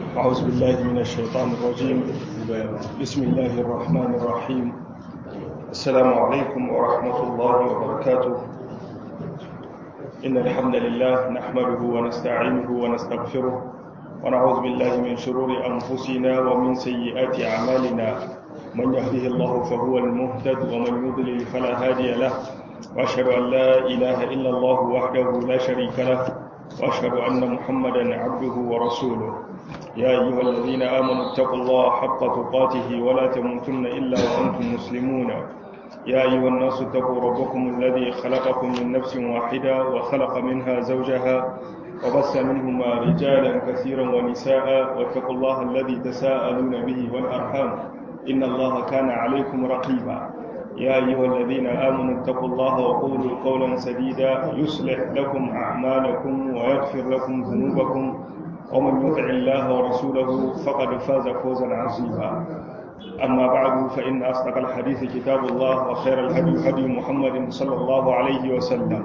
أعوذ بالله من الشيطان الرجيم بسم الله الرحمن الرحيم السلام عليكم ورحمة الله وبركاته إن الحمد لله نحمده ونستعينه ونستغفره ونعوذ بالله من شرور أنفسنا ومن سيئات أعمالنا من يهده الله فهو المهتد ومن يضلل فلا هادي له وأشهد أن لا إله إلا الله وحده لا شريك له وأشهد أن محمدا عبده ورسوله يا أيها الذين آمنوا اتقوا الله حق تقاته ولا تموتن إلا وأنتم مسلمون يا أيها الناس اتقوا ربكم الذي خلقكم من نفس واحدة وخلق منها زوجها وبث منهما رجالا كثيرا ونساء واتقوا الله الذي تساءلون به والأرحام إن الله كان عليكم رقيبا يا أيها الذين آمنوا اتقوا الله وقولوا قولا سديدا يصلح لكم أعمالكم ويغفر لكم ذنوبكم ومن يطع الله ورسوله فقد فاز فوزا عظيما أما بعد فإن أصدق الحديث كتاب الله وخير الهدي هدي محمد صلى الله عليه وسلم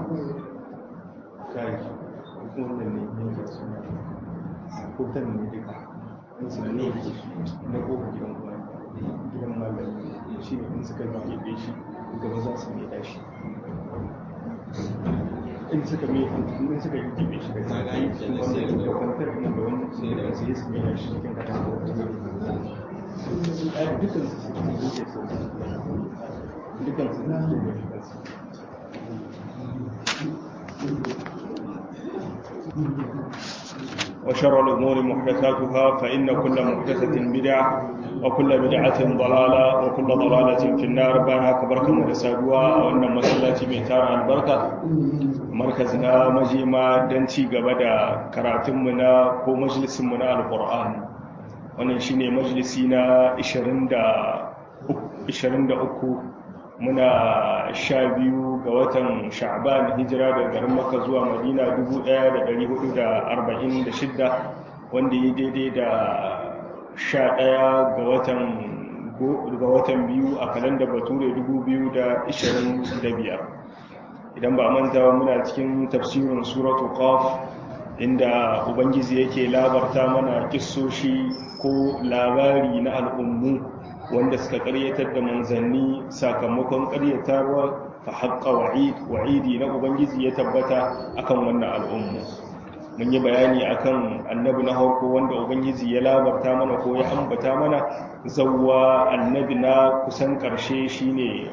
gidan malami shi ne in suka keɓe shi gaba za su mai dashi in suka mai in suka yi keɓe shi da zagaye wanda da kwantar nan da wani sai da sai su mai dashi cikin kata da wata dukkan su suke zuke su dukkan su na zuwa shi وشر الأمور محدثاتها فإن كل محدثة بدعة وكل بدعة ضلالة وكل ضلالة في النار بانا كبركة مدسادوا وأن مسلاتي ميتار البركة مركزنا مجيما دنتي قبدا كراتمنا كو مجلس منا القرآن wannan shine majalisi na 23 muna sha biyu ga watan sha'ban hijira daga garin maka zuwa madina 1446 wanda ya daidai da sha ɗaya ga watan biyu a kalanda bature 2025 idan ba manta muna cikin tafsirin suratu qaf inda ubangiji yake labarta mana kissoshi ko labari na al'ummu wanda suka karyatar da manzanni sakamakon karyatarwa fa haƙƙa wa'idi na ubangiji ya tabbata akan wannan al'ummu mun yi bayani akan annabi na harko wanda ubangiji ya labarta mana ko ya ambata mana zawwa annabi na kusan ƙarshe shine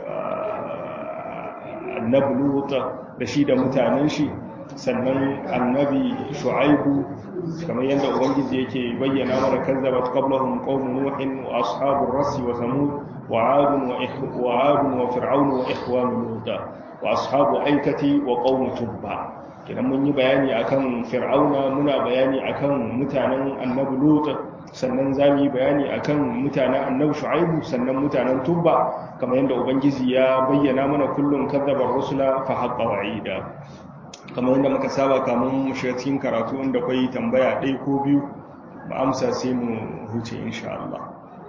annabi luta da shi da mutanen shi sannan annabi shu'aibu kamar yadda ubangiji yake bayyana mana kazzabat qablahum qaumun nuhin wa ashabur rasi wa thamud wa 'adun wa 'adun wa fir'aun wa ikhwanu lut wa ashabu aikati wa qaum tubba kidan mun yi bayani akan fir'auna muna bayani akan mutanen annabi lut sannan zamu yi bayani akan mutanen annabi shu'aibu sannan mutanen tubba kamar yadda ubangiji ya bayyana mana kullun kazzabar rusula fa haqqa wa'ida kamar yadda muka saba kamun mu shiga cikin karatu inda kwai tambaya ɗaya ko biyu ba amsa sai mu huce insha Allah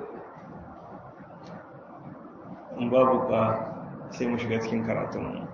in babu ba sai mu shiga cikin karatun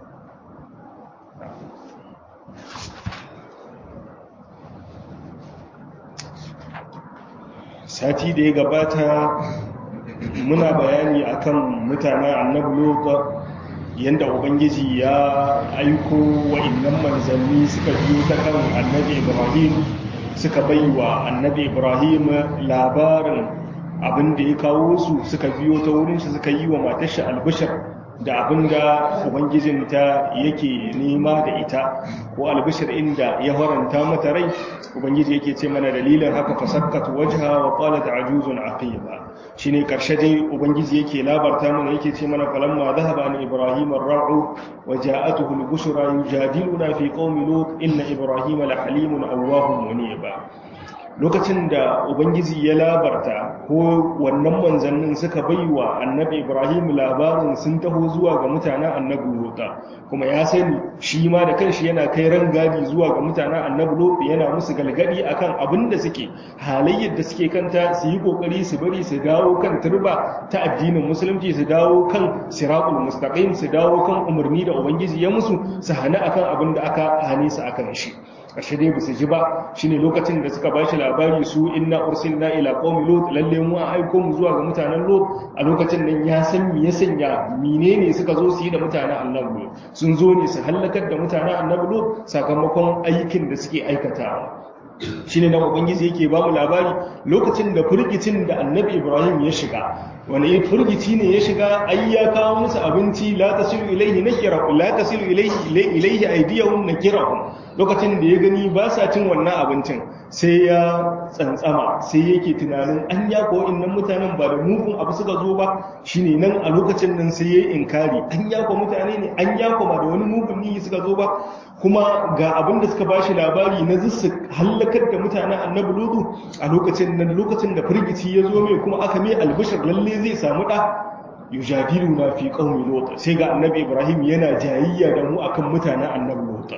sati da ya gabata muna bayani akan mutanen annabi lokacin yadda ubangiji ya aiko wa'innan manzanni suka biyo ta kan annabi ibrahim suka bai wa annabi ibrahim labarin abin da ya kawo su suka biyo ta wurinsu suka yi wa matashi albishir da abin da ubangijinta yake nema da ita ko albishir inda ya faranta mata rai ubangiji yake ce mana dalilin haka fasakkatu wajha wa qalat ajuzun aqiba shine karshe dai ubangiji yake labarta mana yake ce mana falamma dhahaba an ibrahim ar-ra'u wa ja'atuhu al-bushra yujadiluna fi qaumi lut inna ibrahima la halimun awwahum munib lokacin da ubangiji ya labarta ko wannan manzannin suka baiwa annabi ibrahim labarin sun taho zuwa ga mutanen annabi lota kuma ya sani shi ma da kanshi yana kai rangadi zuwa ga mutanen annabi lota yana musu galgadi akan abin da suke halayyar da suke kanta su yi kokari su bari su dawo kan turba ta addinin musulunci su dawo kan siratul mustaqim su dawo kan umarni da ubangiji ya musu su hana akan abin da aka hane su akan shi ashe dai ba su ji ba shine lokacin da suka bashi labari su inna ursilna ila qaumi lut lalle mu an aiko mu zuwa ga mutanen lut a lokacin nan ya san me ya sanya menene suka zo su yi da mutanen annabi lut sun zo ne su halakar da mutanen annabi lut sakamakon aikin da suke aikatawa shine nan ubangiji yake ba mu labari lokacin da furgicin da annabi ibrahim ya shiga wani furgici ne ya shiga ai ya kawo musu abinci la tasilu ilaihi nakirahu la tasilu ilaihi ilaihi aydiyahum nakirahu lokacin da ya gani ba sa cin wannan abincin sai ya tsantsama sai yake tunanin an ya ko innan mutanen ba da mugun abu suka zo ba shine nan a lokacin nan sai ya inkari an ya ko mutane ne an ya ko ba da wani mugun niyi suka zo ba kuma ga abin da suka bashi labari na zissu hallakar da mutanen annabi lutu a lokacin nan lokacin da firgici ya zo mai kuma aka mai albishir lalle zai samu da yujadiluna fi qaumi lut sai ga annabi ibrahim yana jayayya da mu akan mutanen annabi lut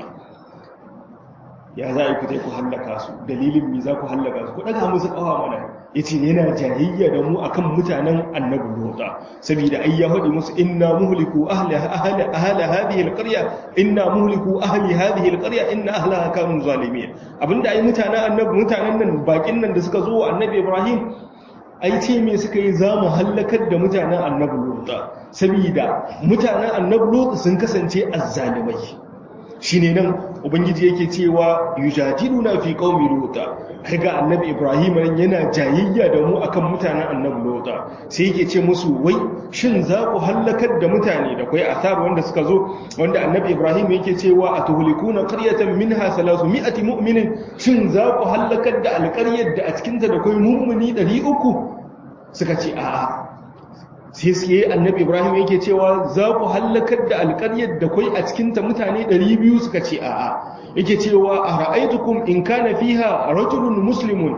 ya za a yi ku ku hallaka su dalilin me za ku hallaka su ku daga musu kawa mana yace yana jayayya da mu akan mutanen annabi lota saboda ai ya hadi musu inna muhliku ahli ahli ahli hadhihi alqarya inna muhliku ahli hadhihi alqarya inna ahlaha kanu zalimin abinda ai mutanen annabi mutanen nan bakin nan da suka zo annabi ibrahim ai ce me suka yi za mu hallakar da mutanen annabi lota saboda mutanen annabi lota sun kasance azzalimai shine nan ubangiji yake cewa yujadiluna fi qaumi luta kaga annabi ibrahim nan yana jayayya da mu akan mutanen annabi luta sai yake ce musu wai shin za ku hallakar da mutane da kai asar wanda suka zo wanda annabi ibrahim yake cewa atuhlikuna qaryatan minha 300 mu'minin shin za ku hallakar da alƙaryar da a cikin ta da kai mu'mini 300 suka ce a'a sai sai annabi ibrahim yake cewa za ku hallakar da alƙaryar da kwai a cikinta mutane 200 suka ce a'a yake cewa a ra'aitukum in kana fiha rajulun muslimun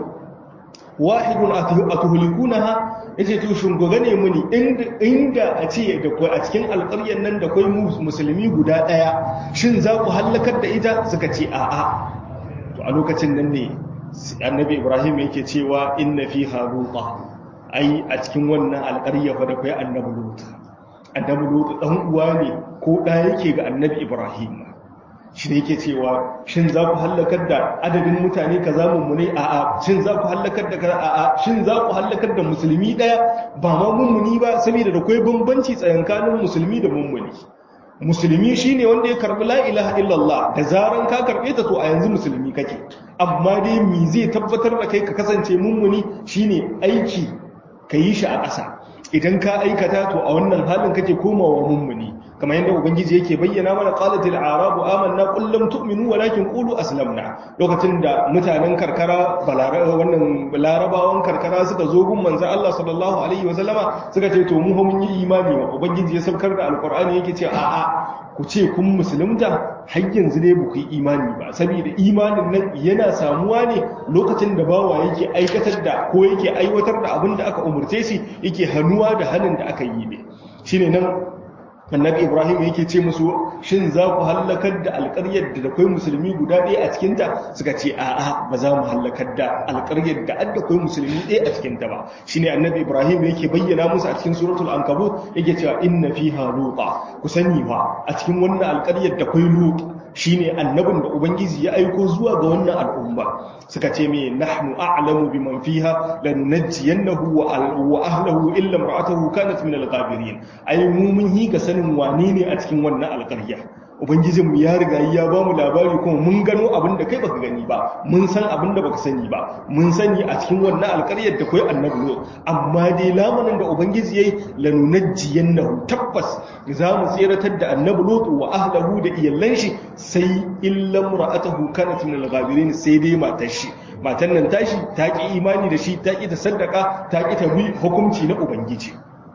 wahidun atuhlikunaha yace to shin goga ne muni inda a ce da kwai a cikin alƙaryar nan da kwai musulmi guda ɗaya shin za ku hallakar da ita suka ce a'a to a lokacin nan ne annabi ibrahim yake cewa inna fiha luqa ai a cikin wannan alƙarya fa da kai annabi lut annabi lut dan uwa ne ko da yake ga annabi ibrahim shi ne yake cewa shin za ku hallakar da adadin mutane kaza mummune a a shin za ku hallakar da kaza a a shin za ku hallakar da musulmi daya ba ma mummuni ba saboda da kai bambanci tsakanin musulmi da mummuni musulmi shine wanda ya karbi la ilaha illallah da zaran ka karbe ta to a yanzu musulmi kake amma dai me zai tabbatar da kai ka kasance mummuni shine aiki ka yi shi a ƙasa idan ka aikata to a wannan halin kake komawa mummuni kamar yadda ubangiji yake bayyana mana qalatil arabu amanna qul lam tu'minu walakin qulu aslamna lokacin da mutanen karkara wannan larabawan karkara suka zo gun manzon Allah sallallahu alaihi wasallama suka ce to mu mun yi imani wa ubangiji ya saukar da alqur'ani yake ce a'a ku ce kun musulunta har yanzu ne ba ku yi imani ba saboda imanin nan yana samuwa ne lokacin da bawa yake aikatar da ko yake aiwatar da abin da aka umurce shi yake hannuwa da hannun da aka yi ne shine nan annabi ibrahim yake ce musu shin za ku hallakar da alƙaryar da akwai musulmi guda ɗaya a cikinta suka ce a'a ba za mu hallakar da alƙaryar da adda akwai musulmi ɗaya a cikinta ba shine annabi ibrahim yake bayyana musu a cikin suratul ankabut yake cewa inna fiha luta ku sani fa a cikin wannan alƙaryar da akwai lut shine annabin da ubangiji ya aiko zuwa ga wannan al'umma suka ce me nahnu a'lamu biman fiha lanunajjiyannahu wa ahlihi illa imra'atuhu kanat min al-ghabirin ai mu mun yi ga sanin wane ne a cikin wannan alƙarya ubangijin mu ya riga ya ba mu labari kuma mun gano abin da kai baka gani ba mun san abin da baka sani ba mun sani a cikin wannan alƙaryar da kai annabi lut amma dai lamanin da ubangiji yayi lanunajjiyannahu tabbas za mu tseratar da annabi lut wa ahlihi da iyallan shi sai illa imra'atuhu kanat min al-ghabirin sai dai matar shi matan nan tashi ta ki imani da shi ta ki ta saddaka ta ki ta bi hukunci na ubangiji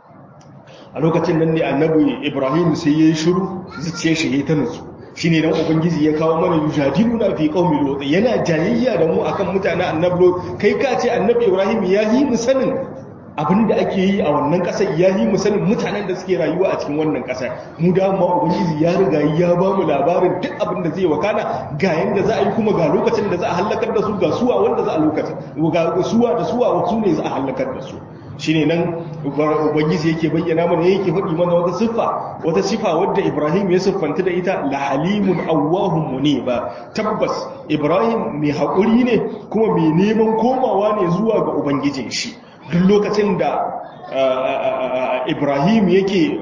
a lokacin nan ne annabi ibrahim sai ya yi shiru zuciya shi ya ta nutsu shi ne dan ubangiji ya kawo mana yujadilu na fi qaumi lut yana jayayya da mu akan mutanen annabi lut kai ka ce annabi ibrahim ya yi mu sanin abin da ake yi a wannan ƙasar ya yi mu sanin mutanen da suke rayuwa a cikin wannan ƙasar mu da ma ubangiji ya riga ya ba mu labarin duk abin da zai wakana ga yanda za a yi kuma ga lokacin da za a halakar da su ga suwa wanda za a lokacin ga suwa da suwa wasu ne za a halakar da su shine nan ubangiji yake bayyana mana yake faɗi mana wata siffa wata sifa wadda Ibrahim ya siffanta da ita la halimun awwahum muniba tabbas Ibrahim mai haƙuri ne kuma mai neman komawa ne zuwa ga ubangijin shi duk lokacin da Ibrahim yake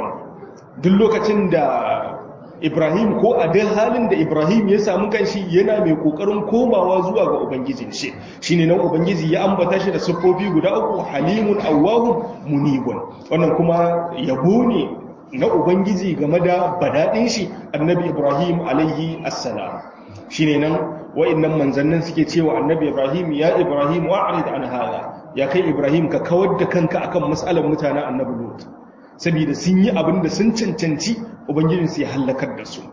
duk lokacin da Ibrahim ko a duk halin da Ibrahim ya samu kanshi yana mai kokarin komawa zuwa ga ubangijin shi shine nan ubangiji ya ambata shi da siffofi guda uku halimun awwahum munibun wannan kuma yabo ne na ubangiji game da badadin shi annabi Ibrahim alaihi assalam shine nan wa'annan manzannin suke cewa annabi Ibrahim ya Ibrahim wa'rid an hada ya kai Ibrahim ka kawar da kanka akan mas'alar mutanen annabi Lut saboda sun yi abin da sun cancanci ubangijinsu ya hallakar da su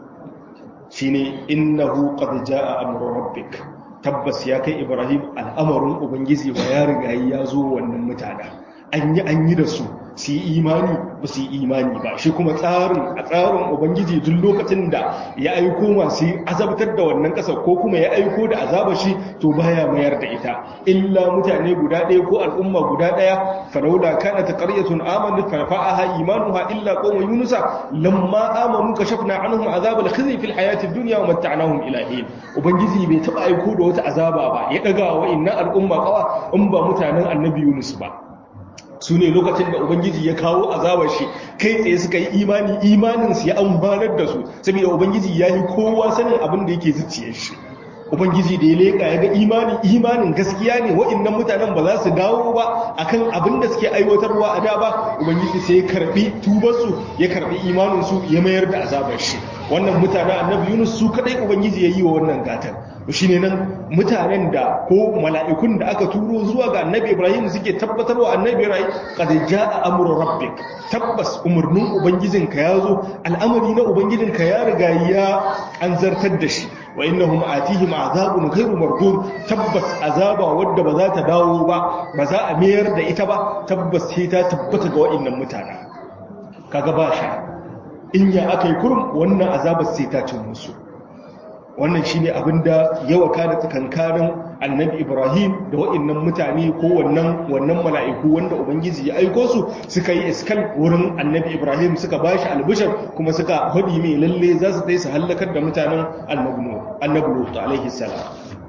shine innahu qad jaa amru rabbik tabbas ya kai ibrahim al'amarin ubangiji ba ya riga ya zo wannan mutane an yi an yi da su su yi imani ba su yi imani ba shi kuma tsarin a tsarin ubangiji duk lokacin da ya aiko masu azabtar da wannan ƙasa ko kuma ya aiko da azaba shi to baya mayar da ita illa mutane guda ɗaya ko al'umma guda ɗaya falaula kana ta qaryatun amanat fa fa'aha imanuha illa qawma yunusa lamma amanu kashafna anhum azab al-khizy fil hayati ad-dunya wa matta'nahum ila hin ubangiji bai taba aiko da wata azaba ba ya daga wa inna al'umma qawa in ba mutanen annabi yunus ba su ne lokacin da ubangiji ya kawo azabar shi kai tsaye suka yi imani imaninsu ya amfanar da su saboda ubangiji ya yi kowa sanin abin da yake zuciyar shi ubangiji da ya leƙa ya ga imani imanin gaskiya ne wa'annan mutanen ba za su dawo ba akan abin da suke aiwatarwa a da ba ubangiji sai ya karbi tubarsu ya karbi imaninsu ya mayar da azabar shi wannan mutanen annabi yunus su kadai ubangiji ya yi wa wannan gatan shi ne nan mutanen da ko mala'ikun da aka turo zuwa ga annabi ibrahim suke tabbatar wa annabi ibrahim kada ja a amur rabbik tabbas umarnin ubangijinka ya zo al'amari na ubangijinka ya riga ya an zartar da shi wa innahum atihim azabun ghairu mardud tabbas azaba wadda ba za ta dawo ba ba za a mayar da ita ba tabbas sai ta tabbata ga wa'annan mutane kaga ba sha in ya akai kurum wannan azabar sai ta cin musu wannan shine abinda ya wakana tsakankanin annabi ibrahim da wa'annan mutane ko wannan wannan mala'iku wanda ubangiji ya aiko su suka yi iskal wurin annabi ibrahim suka bashi albishar kuma suka hadi mai lalle za su dai su halakar da mutanen annabi lut alaihi salam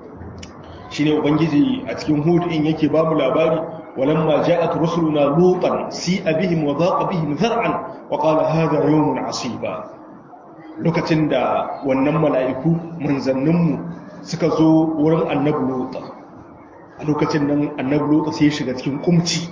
shine ubangiji a cikin hud in yake babu labari ولما جاءت رسلنا لوطا سيء بهم وضاق بهم ذرعا وقال هذا يوم عصيبا lokacin da wannan mala'iku manzanninmu suka zo wurin annabi lota a lokacin nan annabi lota sai shiga cikin kumci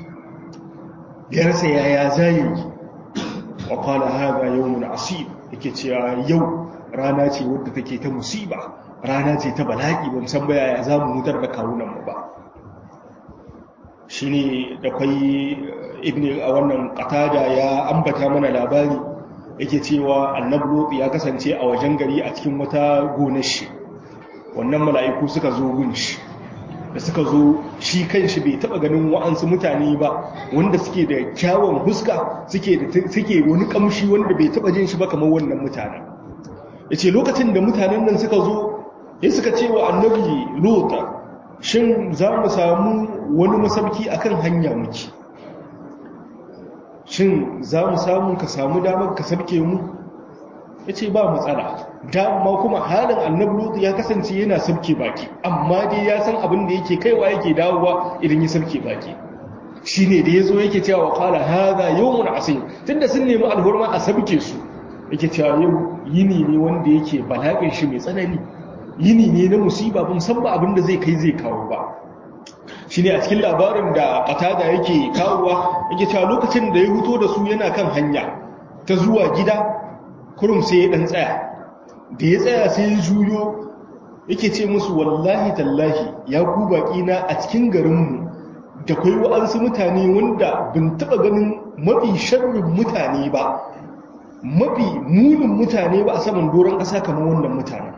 ya rasa yaya zai wa kwana haga yau mun asib yake cewa yau rana ce wadda take ta musiba rana ce ta bala'i ba musan baya ya za mu hutar da kawunanmu ba shi ne da kwai ibn a wannan katada ya ambata mana labari yake cewa annabi lutsi ya kasance a wajen gari a cikin wata gonar shi wannan mala'iku suka zo gun shi da suka zo shi kan shi bai taba ganin wa'ansu mutane ba wanda suke da kyawun huska suke da suke wani kamshi wanda bai taba jin shi ba kamar wannan mutanen yace lokacin da mutanen nan suka zo ya suka ce wa annabi lutsa shin za mu samu wani masauki akan hanya muke shin za mu samu ka samu damar ka sarke mu ya ce ba matsala dama kuma halin annabi lutu ya kasance yana sarke baki amma dai ya san abin da yake kaiwa yake dawowa idan ya sarke baki shi ne da ya zo yake cewa kala haza yau mun asir tun da sun nemi alhurma a sarke su yake cewa yau yini ne wanda yake bala'in shi mai tsanani yini ne na musiba ban san ba abin da zai kai zai kawo ba shi ne a cikin labarin da katada yake kawowa yake cewa lokacin da ya huto da su yana kan hanya ta zuwa gida kurum sai ya dan tsaya da ya tsaya sai ya juyo yake ce musu wallahi tallahi ya ku baki na a cikin garinmu da kai wa'ansu mutane wanda bin taba ganin mafi sharrin mutane ba mafi munin mutane ba a saman doron ƙasa kamar wannan mutane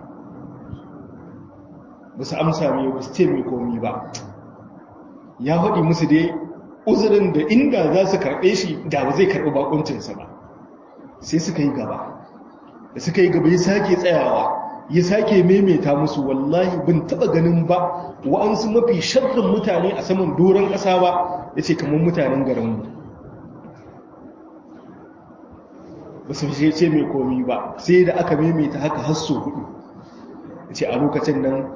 ba su amsa mai ba su ce mai komi ba ya faɗi musu dai uzurin da inda za su karɓe shi da ba zai karɓi bakuncinsa ba sai suka yi gaba da suka yi gaba ya sake tsayawa ya sake maimaita musu wallahi bin taba ganin ba wa'ansu mafi sharrin mutane a saman doron ƙasa ba ya ce kamar mutanen garinmu ba su ce mai komi ba sai da aka maimaita haka hasso hudu ya ce a lokacin nan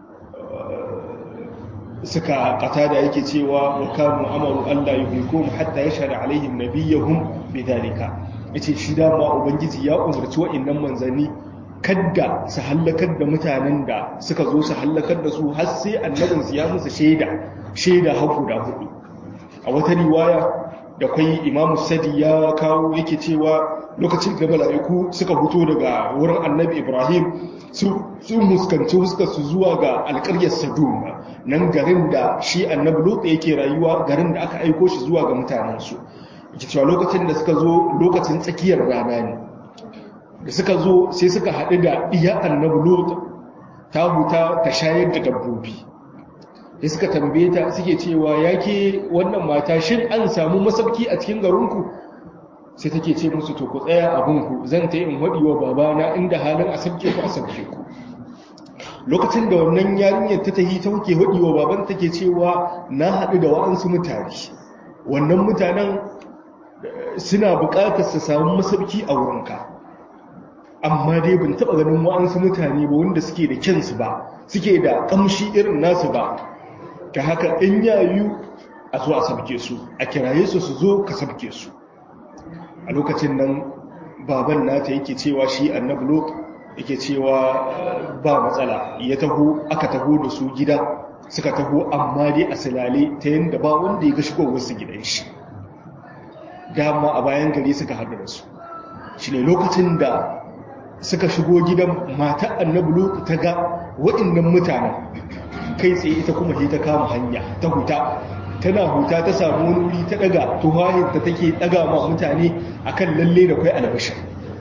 suka kata da yake cewa wa kanu amaru Allah yuhlikum hatta yashhadu alaihim nabiyyuhum bidalika yace shi da ma ubangiji ya umarci wa'annan manzanni kadda su hallakar da mutanen da suka zo su hallakar da su har sai annabin su ya musu shaida shaida har guda hudu a wata riwaya da kai imamu sadi ya kawo yake cewa lokacin da mala'iku suka fito daga wurin annabi ibrahim sun muskanci huskar su zuwa ga alƙaryar sadum nan garin da shi annabi lutsa yake rayuwa garin da aka aiko shi zuwa ga mutanensu yake cewa lokacin da suka zo lokacin tsakiyar rana ne da suka zo sai suka haɗu da iya annabi lutsa ta huta ta shayar da dabbobi da suka tambaye ta suke cewa yake wannan mata shin an samu masauki a cikin garinku sai take ce musu to ku tsaya abinku zan ta yi in waɗi wa babana inda halin a sabke ku a sabke ku lokacin da wannan yarinyar ta tahi ta wuke waɗi wa baban take cewa na haɗu da wa'ansu mutane wannan mutanen suna buƙatar su samu masauki a wurinka amma dai ban taɓa ganin wa'ansu mutane ba wanda suke da kyansu ba suke da ƙamshi irin nasu ba ta haka in yayu a zo a sabke su a kiraye su su zo ka sabke su a lokacin nan baban nata yake cewa shi annabi lot yake cewa ba matsala ya taho aka taho da su gida suka taho amma dai a silale ta yadda ba wanda ya ga shigowar su gidan shi dama a bayan gari suka haɗu da su shi ne lokacin da suka shigo gidan mata annabi lot ta ga waɗannan mutanen kai tsaye ita kuma ta kama hanya ta huta tana huta ta samu wani wuri ta daga tuhahin ta take daga ma mutane akan lalle da kai albashir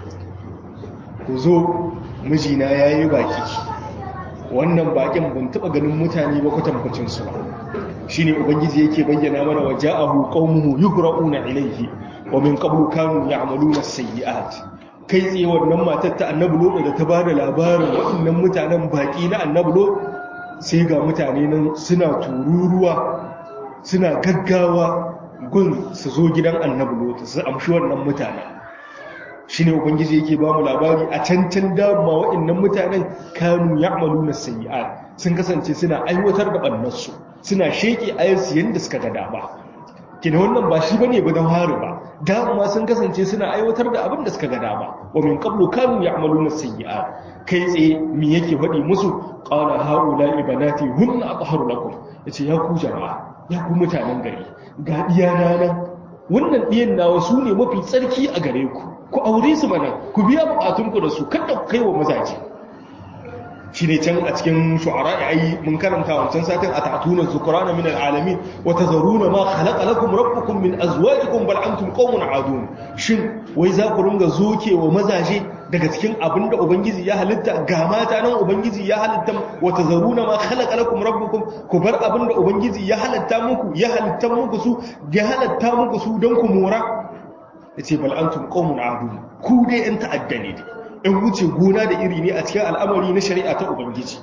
ku zo mijina yayi baki wannan bakin ban taba ganin mutane ba kwatankwacin su ba shine ubangiji yake bayyana mana wa ja'ahu qaumuhu yuhra'una ilayhi wa min qablu kanu ya'maluna as-sayyi'at kai tsaye wannan matar ta annabi lo da ta bada labarin waɗannan mutanen baki na annabi lo sai ga mutane nan suna tururuwa suna gaggawa gun su zo gidan annabi lotu su amshi wannan mutanen shi ne ubangiji yake ba mu labari a cancan dama waɗannan mutanen kanu ya amalu na sayi'a sun kasance suna aiwatar da ɓannarsu suna sheƙe ayarsu yadda suka ga dama kina wannan ba shi bane ba don haru ba dama sun kasance suna aiwatar da abin da suka ga dama wa min qablu kanu ya'maluna sayyi'a kai tsaye me yake faɗi musu qala haula ibanati hunna atharu lakum yace ya ku jama'a ya ku mutanen gari ga iyana nan wannan diyan nawa su ne mafi tsarki a gare ku ku aure su mana ku biya bukatun ku da su kada ku kai wa mazaje shi ne can a cikin shu'ara ya yi mun karanta wancan satin a ta'atuna zukurana min al'alamin wa tazaruna ma khalaqa lakum rabbukum min azwajikum bal antum qaumun adun shin wai za ku ringa zoke wa mazaje daga cikin abin da ubangiji ya halitta ga mata nan ubangiji ya halitta wa tazaruna ma khalaqa lakum rabbukum ku bar abin da ubangiji ya halitta muku ya halitta muku su ya halitta muku su don ku mora yace bal antum qaumun adun ku dai yan ta'adda ne in wuce gona da iri ne a cikin al'amari na shari'a ta ubangiji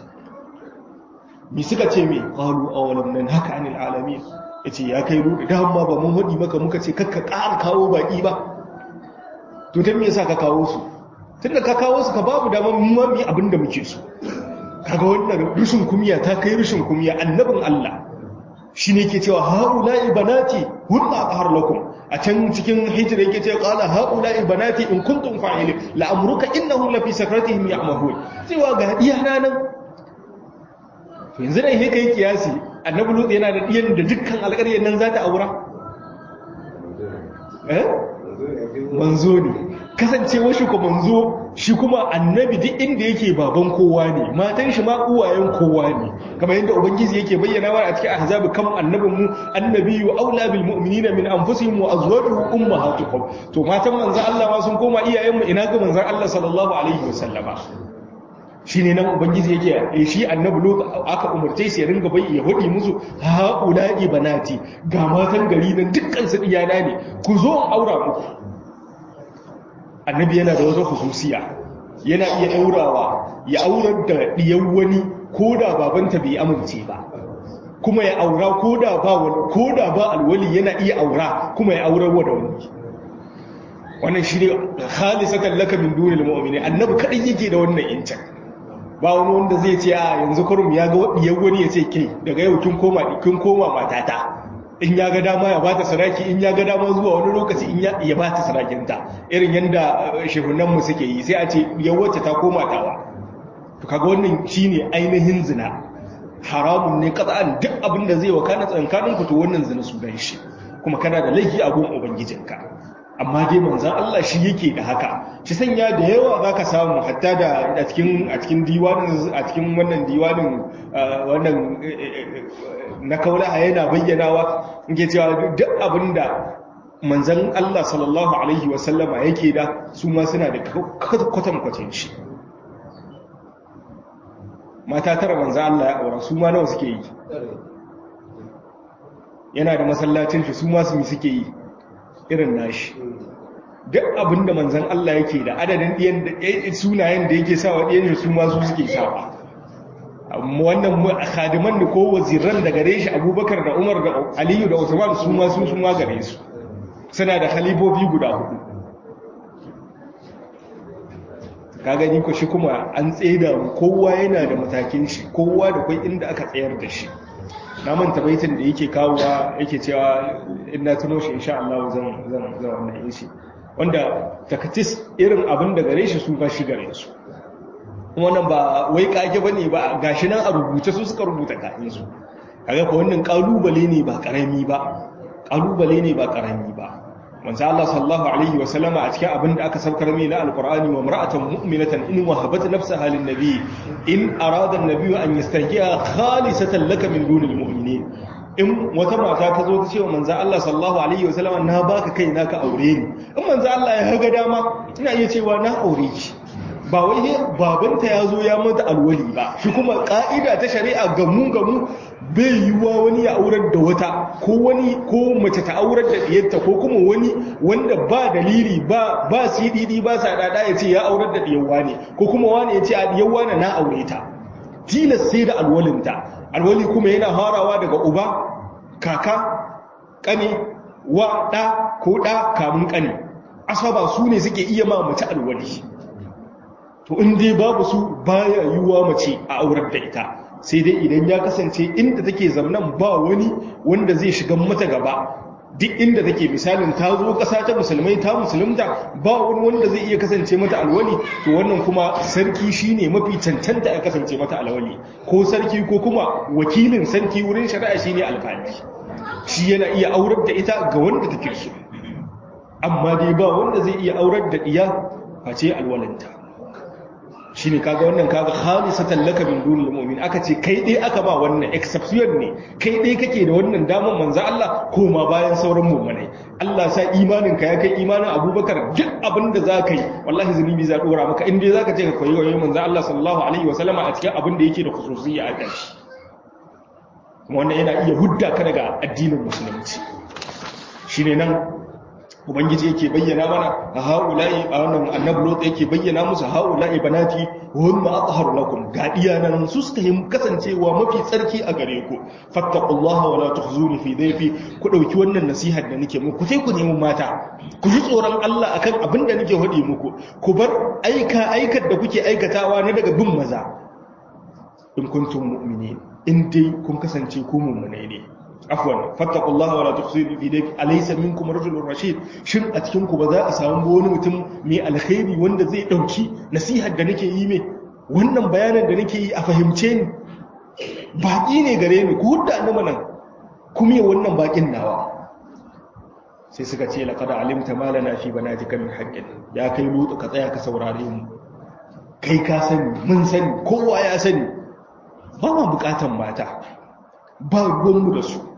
mi suka ce me qalu awalam nan haka anil alamin yace ya kai ruɗu da amma ba mun hadi maka muka ce kakka ƙara kawo baki ba to dan me yasa ka kawo su tunda ka kawo su ka babu dama mun ma mi abinda muke so kaga wannan rushin kumiya ta kai rushin kumiya annabin Allah shine yake cewa haula'i banati hunna aqhar lakum a can cikin hijira yake ce qala haula'i banati in kuntum fa'ilin la amruka innahum la fi sakratihim ya'mahun cewa ga iyana nan to yanzu dai sai kai kiyasi annabi lut yana da diyan da dukkan alƙaryar nan za ta aura eh manzo ne kasancewa shi ko manzo shi kuma annabi duk inda yake baban kowa ne matan shi ma uwayen kowa ne kamar yadda ubangiji yake bayyana wa a cikin ahzab kam annabin mu annabiyyu aula bil mu'minina min anfusihim wa azwajuhum ummahatuhum to matan manzon Allah ma sun koma iyayen mu ina ga manzon Allah sallallahu alaihi wasallama shine nan ubangiji yake shi annabi lut aka umurce shi ya ringa bai ya hodi musu haula'i banati ga matan gari nan dukkan su iyana ne ku zo aura muku annabi yana da wata hususiya yana iya daurawa ya aurar da diyan wani ko da babanta bai amince ba kuma ya aura ko da ba wani ko da ba alwali yana iya aura kuma ya aurar wa da wani wannan shi ne khalisatan laka min dunil mu'minin annabi kadai yake da wannan incin ba wani wanda zai ce a yanzu kurum ya ga wadiyar wani ya ce ke daga yau kin koma kin koma matata in ya ga dama ya bata saraki in ya ga dama zuwa wani lokaci in ya ya bata sarakinta irin yanda shehunan mu suke yi sai a ce ya wacce ta koma tawa to kaga wannan shine ainihin zina haramun ne qat'an duk abin da zai wakana tsankanin ku to wannan zina su dan shi kuma kana da laifi a gun ubangijinka amma dai manzan Allah shi yake da haka shi sanya da yawa za ka samu hatta da a cikin a cikin diwanin a cikin wannan diwanin wannan na kaulaha yana bayyanawa yake cewa duk abinda manzan Allah sallallahu alaihi wasallama yake da su ma suna da kwatan kwatan shi mata tara manzan Allah ya aura su ma nawa suke yi yana da masallacin shi su ma su suke yi irin nashi duk abin da manzan Allah yake da adadin ɗiyan sunayen da yake sawa ɗiyan shi su masu suke sawa wannan khadiman da ko waziran da gare shi abubakar da umar da aliyu da usman su masu su ma gare su suna da khalifofi guda hudu ka gani ko shi kuma an tseda kowa yana da matakin shi kowa da kwai inda aka tsayar da shi na manta baitin da yake kawowa yake cewa in na tuno shi insha Allah zan zan zan wannan yin shi wanda takatis irin abin da gare shi su ba shi gare su wannan ba wai kage bane ba gashi nan a rubuce su suka rubuta kayan su kaga ko wannan kalubale ne ba karami ba kalubale ne ba karami ba manzo Allah sallallahu alaihi wa sallama a cikin abin da aka saukar mai na alqur'ani wa mar'atan mu'minatan in wahabat nafsaha lin nabi in arada an-nabi an yastahiya khalisatan laka min dunil mu'minin in wata mata ta zo ta ce wa manzo Allah sallallahu alaihi wa sallama na baka kai na ka aure ni in manzo Allah ya ga dama ina iya cewa na aure ki ba wai babanta ya zo ya mata alwali ba shi kuma ka'ida ta shari'a gamu gamu bai yiwuwa wani ya aurar da wata ko wani ko mace ta aurar da diyarta ko kuma wani wanda ba dalili ba ba sididi ba sa dada ya ce ya aurar da diyarwa ne ko kuma wani ya ce a diyarwa na na aure ta tilas sai da alwalinta alwali kuma yana harawa daga uba kaka kane wa da ko da kamun kane asaba su ne suke iya ma mace alwali to in dai babu su baya yiwuwa mace a aurar da ita sai dai idan ya kasance inda take zamnan ba wani wanda zai shiga mata gaba duk inda take misalin ta zo ƙasa ta musulmai ta musulunta ba wani wanda zai iya kasance mata alwali to wannan kuma sarki shine mafi cancanta ya kasance mata alwali ko sarki ko kuma wakilin sarki wurin shari'a shine alƙali shi yana iya aurar da ita ga wanda take so amma dai ba wanda zai iya aurar da iya face alwalinta shi ne kaga wannan kaga khalisatan laka min dunil mu'min aka ce kai dai aka ba wannan exception ne kai dai kake da wannan damar manzo Allah koma bayan sauran mu'minai Allah sa imanin ka ya kai imanin Abubakar duk abin da zaka yi wallahi zunubi za dora maka in dai zaka ce ka koyi wayoyin manzo Allah sallallahu alaihi wasallama a cikin abin da yake da khususiyya a dashi kuma wannan yana iya hudda ka daga addinin musulunci shine nan ubangiji yake bayyana mana a haula'i a wannan annabi lot yake bayyana musu haula'i banati hunna atharu lakum ga iyanan su suka yi kasancewa mafi tsarki a gare ku fattaqullaha wala tukhzuni fi dayfi ku dauki wannan nasihar da nake muku sai ku nemi mata ku ji tsoron Allah akan abin da nake hadi muku ku bar aika aikar da kuke aikatawa na daga bin maza in kuntum mu'minin in dai kun kasance ku mu'minai ne afwan fattaqullaha wala tukhsidu fi dayk alaysa minkum rajulun rashid shin a cikin ku ba za a samu wani mutum mai alkhairi wanda zai dauki nasihar da nake yi mai wannan bayanan da nake yi a fahimce ni baki ne gare ni ku hudda ni manan kuma yi wannan bakin nawa sai suka ce laqad alimta ma lana fi banatika min haqqin ya kai lutu ka tsaya ka saurare mu kai ka sani mun sani kowa ya sani ba ma bukatan mata ba ruwanmu da su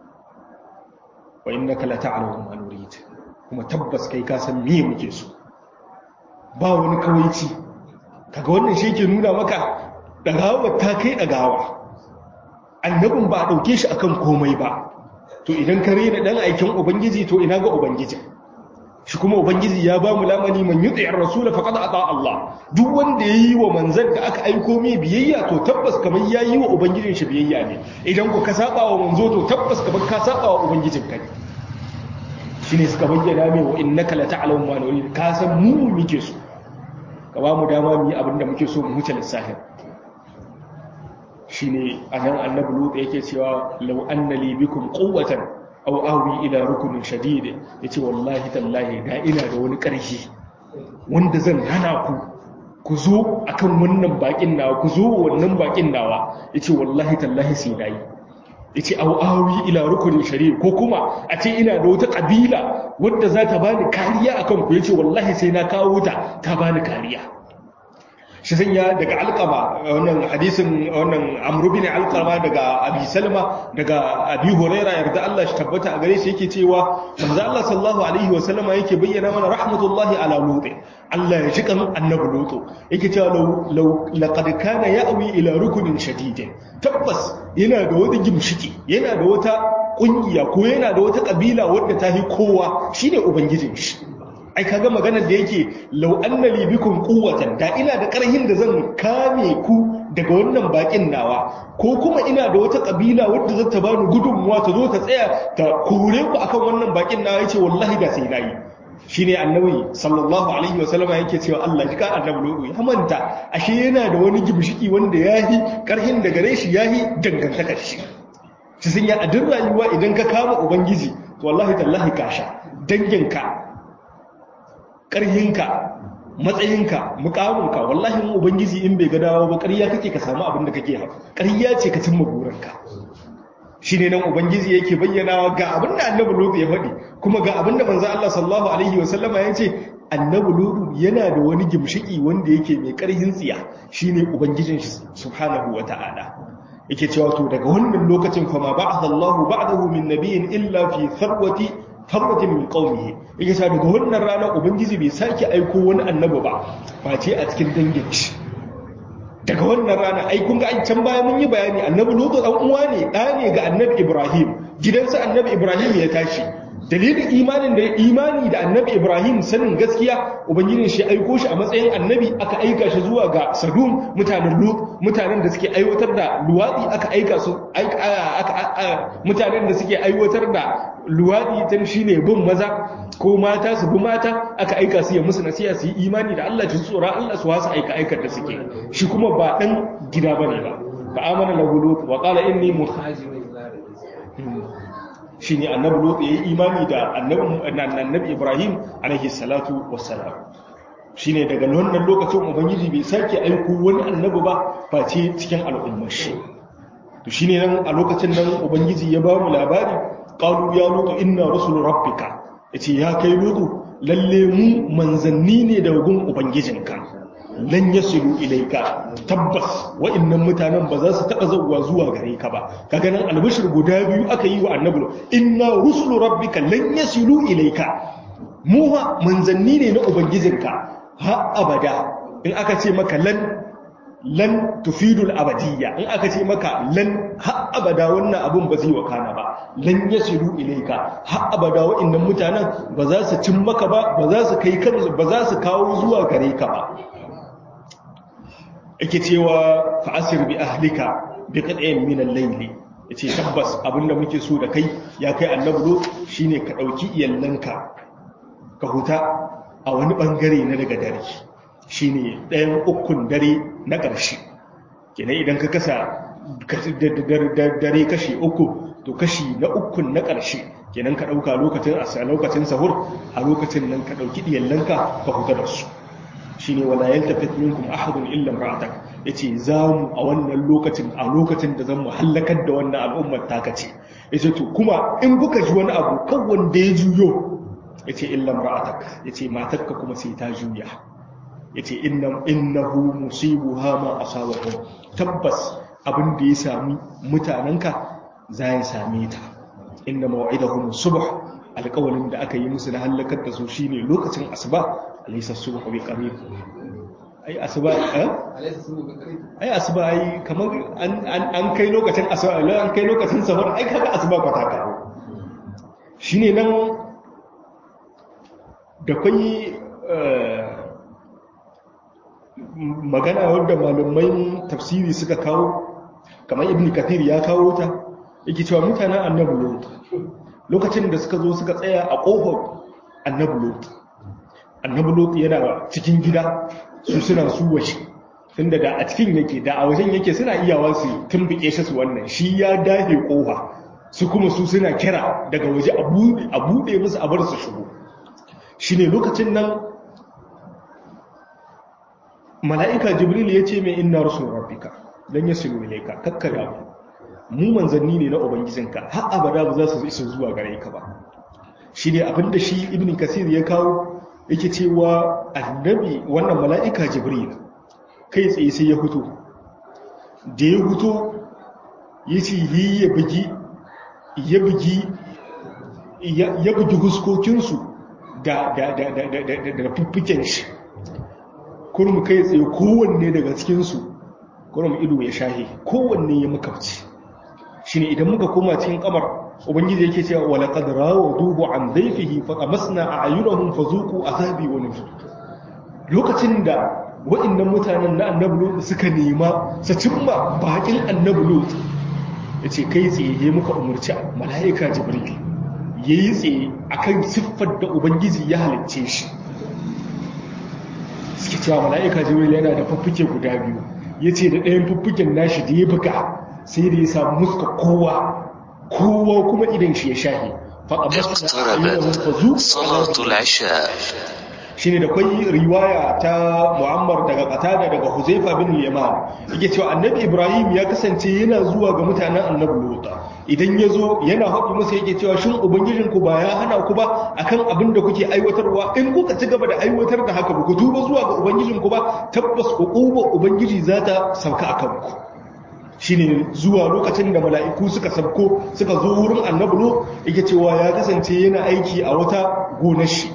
wa inna ka la ta'lamu ma nurid kuma tabbas kai ka san me muke so ba wani kawaici kaga wannan shi ke nuna maka dagawa ta kai dagawa annabin ba a dauke shi akan komai ba to idan ka rena dan aikin ubangiji to ina ga ubangiji shi kuma ubangiji ya ba mu lamani man yuti ar-rasul faqad ata Allah duk wanda yayi wa manzon da aka aiko mai biyayya to tabbas kamar yayi wa ubangijin shi biyayya ne idan ku ka saba wa manzo to tabbas kamar ka saba wa ubangijin ka shine suka bayyana mai wa innaka la ta'lamu ma nurid ka san mu muke so ka ba mu dama mu yi abin da muke so mu huce lissafin shine anan annabi lut yake cewa law anna li bikum quwwatan aw awi ila rukunin shadid yace wallahi tallahi da ina da wani ƙarfi wanda zan hana ku ku zo akan wannan bakin nawa ku zo wannan bakin nawa yace wallahi tallahi sai dai yace aw awi ila rukunin shadid ko kuma a ce ina da wata kabila wadda za ta bani kariya akan ku yace wallahi sai na kawo ta ta bani kariya shi sanya daga alkama wannan hadisin wannan amru bin alkama daga abi salma daga abi huraira yarda Allah shi tabbata a gare shi yake cewa manzo Allah sallallahu alaihi wa sallama yake bayyana mana rahmatullahi ala lut Allah ya jikan annabi lut yake cewa law laqad kana ya'wi ila rukunin shadidin tabbas yana da wata gimshiki yana da wata kungiya ko yana da wata kabila wadda ta hi kowa shine ubangijin shi ai kaga maganar da yake law anna li bikum quwwatan da ina da karhin da zan kame ku daga wannan bakin nawa ko kuma ina da wata kabila wadda zata bani gudunmuwa ta zo ta tsaya ta kore ku akan wannan bakin nawa yace wallahi da sai nayi shine annabi sallallahu alaihi wa sallama yake cewa Allah ji ka annabi lodo ya manta ashe yana da wani gimshiki wanda yahi karhin da gare shi yahi dangantakar shi shi sun ya adin rayuwa idan ka kama ubangiji to wallahi tallahi kasha danginka ƙarhinka matsayinka mukaminka wallahi mu ubangiji in bai ga dawo ba ƙarya kake ka samu abin da kake hawa ƙarya ce ka cimma burinka shine nan ubangiji yake bayyanawa ga abin da annabi lutu ya faɗi kuma ga abin da manzo Allah sallallahu alaihi wa sallama ya ce annabi lutu yana da wani gimshiki wanda yake mai ƙarhin tsiya shine ubangijin shi subhanahu wata'ala yake cewa to daga wannan lokacin fa ma ba'atha Allahu ba'dahu min nabiyyin illa fi tharwati farwatin min qaumihi yake sa daga wannan rana ubangiji bai sake aiko wani annabi ba face a cikin dangin shi daga wannan rana ai kun ga an can baya mun yi bayani annabi lutu dan uwa ne da ne ga annabi ibrahim gidansa annabi ibrahim ya tashi dalilin imanin da imani da annabi ibrahim sanin gaskiya ubangijin shi aiko shi a matsayin annabi aka aika shi zuwa ga sadum mutanen lut mutanen da suke aiwatar da luwadi aka aika su mutanen da suke aiwatar da luwadi tan shine bin maza ko mata su bi mata aka aika su ya musu nasiha su yi imani da Allah ta tsora Allah su wasu aika aikar da suke shi kuma ba dan gida bane ba fa amana lahu lut wa qala inni muhajirun shi ne annabi lotsa ya yi imani da annabi ibrahim alaihi salatu wassalam shi ne daga wannan lokacin ubangiji bai sake aiko wani annabi ba face cikin al'ummar shi to shi ne nan a lokacin nan ubangiji ya ba mu labari ƙalu ya lutu inna rasul rabbika ya ce ya kai lutu lalle mu manzanni ne daga gun ubangijinka lan yasilu ilaika tabbas wa'annan mutanen ba za su taba zuwa zuwa gare ka ba kaga nan albishir guda biyu aka yi wa annabi inna rusulu rabbika lan yasilu ilaika mu ha manzanni ne na ubangijinka ha abada in aka ce maka lan lan tufidul abadiyya in aka ce maka lan ha abada wannan abun ba zai wakana ba lan yasilu ilaika ha abada wa'annan mutanen ba za su cin maka ba ba za su kai kansu ba za su kawo zuwa gare ka ba yake cewa fa'asir bi ahlika bi qad'in min al-layl yace tabbas abinda muke so da kai ya kai annabi lo shine ka dauki iyallanka ka huta a wani bangare na daga dare shine ɗayan ukun dare na ƙarshe kenan idan ka kasa dare kashi uku to kashi na ukun na ƙarshe kenan ka ɗauka lokacin a lokacin sahur a lokacin nan ka ɗauki iyallanka ka huta da su shine wala yaltafit minkum ahadun illa imra'atak yace zamu a wannan lokacin a lokacin da zan halakar da wannan al'ummar taka ce yace to kuma in kuka ji wani abu kan wanda ya juyo yace illa imra'atak yace matarka kuma sai ta juya yace inna innahu musibuha ma asabahu tabbas abin da ya sami mutananka za ya same ta inna maw'idahum subh alƙawalin da aka yi musu na halakar da su shine lokacin asuba alaysa subhu bi qarib ai asuba eh ai asuba ai kamar an an kai lokacin asuba an kai lokacin safar ai kaga asuba ba ta kawo shine nan da kwai magana wadda malamai tafsiri suka kawo kamar ibn kathir ya kawo ta yake cewa mutanen annabi lot lokacin da suka zo suka tsaya a kofar annabi lot annabi lot yana cikin gida su suna su waje tunda da a cikin yake da a wajen yake suna iyawa su tumbuke shi su wannan shi ya dahe kofa su kuma su suna kira daga waje a buɗe musu a bar su shigo shine lokacin nan mala'ika jibril ya ce mai inna rasul rabbika dan ya silu ilaika kakkada mu manzanni ne na ubangijinka har abada ba za su isa zuwa gare ka ba shine abinda shi ibn kasir ya kawo yake cewa annabi wannan mala'ika jibril kai tsaye sai ya fito da ya fito ya ce yi ya bugi ya bugi ya bugi huskokinsu da da da da da da da fuffuken shi kurmu kai tsaye kowanne daga cikinsu kurmu ido ya shahe kowanne ya makabci shi ne idan muka koma cikin kamar ubangiji yake cewa wala qad rawaduhu an dayfihi fa qamasna a'yunahum fazuqu azabi wa nuzur lokacin da wa'annan mutanen na annabi lut suka nema su cimma bakin annabi lut yace kai tsaye muka umurci malaika jibril yayi tsaye akan siffar da ubangiji ya halicce shi suke cewa mala'ika jibril yana da fuffuke guda biyu yace da ɗayan fuffuken nashi da ya buga sai da ya samu muska kowa kowa kuma idan shi ya shahi اقتربت صلاة العشاء shine da kwai riwaya ta Muammar daga Qatada daga Huzaifa bin Yaman yake cewa Annabi Ibrahim ya kasance yana zuwa ga mutanen Annabi Lut idan yazo yana haɗi musu yake cewa shin ubangijin ku ba ya hana ku ba akan abin da kuke aiwatarwa in kuka ci gaba da aiwatar da haka ba ku tuba zuwa ga ubangijin ku ba tabbas uquba ubangiji za ta sauka akan ku shine zuwa lokacin da mala'iku suka sabko suka zo wurin Annabi Lut yake cewa ya kasance yana aiki a wata gonar shi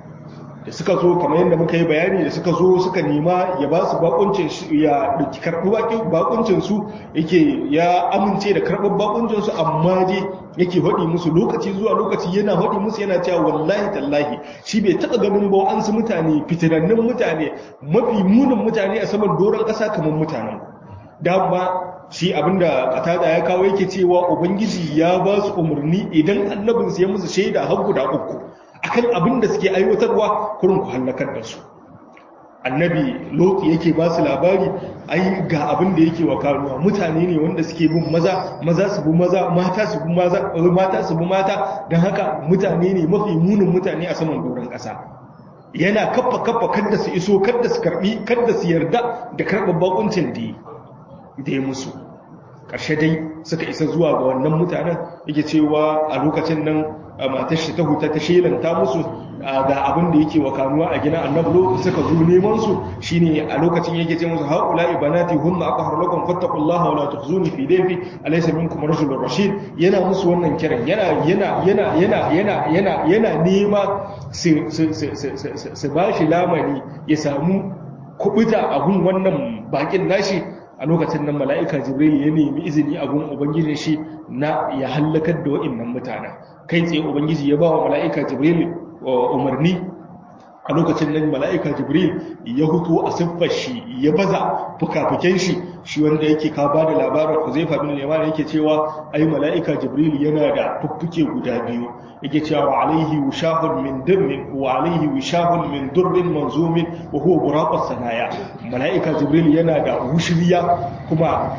da suka zo kamar yadda muka yi bayani da suka zo suka nema ya ba su bakuncin ya dauki karɓi bakuncin su yake ya amince da karɓar bakuncin su amma dai yake haɗi musu lokaci zuwa lokaci yana haɗi musu yana cewa wallahi tallahi shi bai taɓa ganin ba an su mutane fitinannun mutane mafi munin mutane a saman doron ƙasa kamar mutanen dama shi abinda katada ya kawo yake cewa ubangiji ya ba su umarni idan annabinsu ya musu shaida har guda uku akan abin da suke aiwatarwa kurin ku hallakar da su annabi loti yake ba su labari ai ga abin da yake wa karuwa mutane ne wanda suke bin maza maza su bi maza mata su bi maza mata su bi mata don haka mutane ne mafi munin mutane a saman doron ƙasa yana kaffa kaffa kada su iso kada su karbi kada su yarda da karɓar bakuncin da ya musu ƙarshe dai suka isa zuwa ga wannan mutanen yake cewa a lokacin nan matar shi ta huta ta shelanta musu ga abin da yake wa kanuwa a gina annablo suka zo neman su shine a lokacin yake ce musu haula ibanati hunna aqhar lakum fattaqullaha wa la tukhzuni fi dayfi alaysa minkum rajulun rashid yana musu wannan kiran yana yana yana yana yana yana yana nema su su su su bashi lamani ya samu kubuta a gun wannan bakin nashi a lokacin nan mala'ika jibril ya nemi izini a gun ubangijin shi na ya hallakar da wa'innan mutanen kai tsaye ubangiji ya ba wa mala'ika jibril umarni a lokacin nan mala'ika jibril ya hutu a siffar shi ya baza fukafuken shi shi wanda yake ka ba da labarin ku zai faɗi neman yake cewa ai mala'ika jibril yana da fuffuke guda biyu yake cewa wa alaihi wishahun min dirmin wa alaihi wishahun min durrin manzumin wa huwa buraqas sanaya mala'ika jibril yana da wushiriya kuma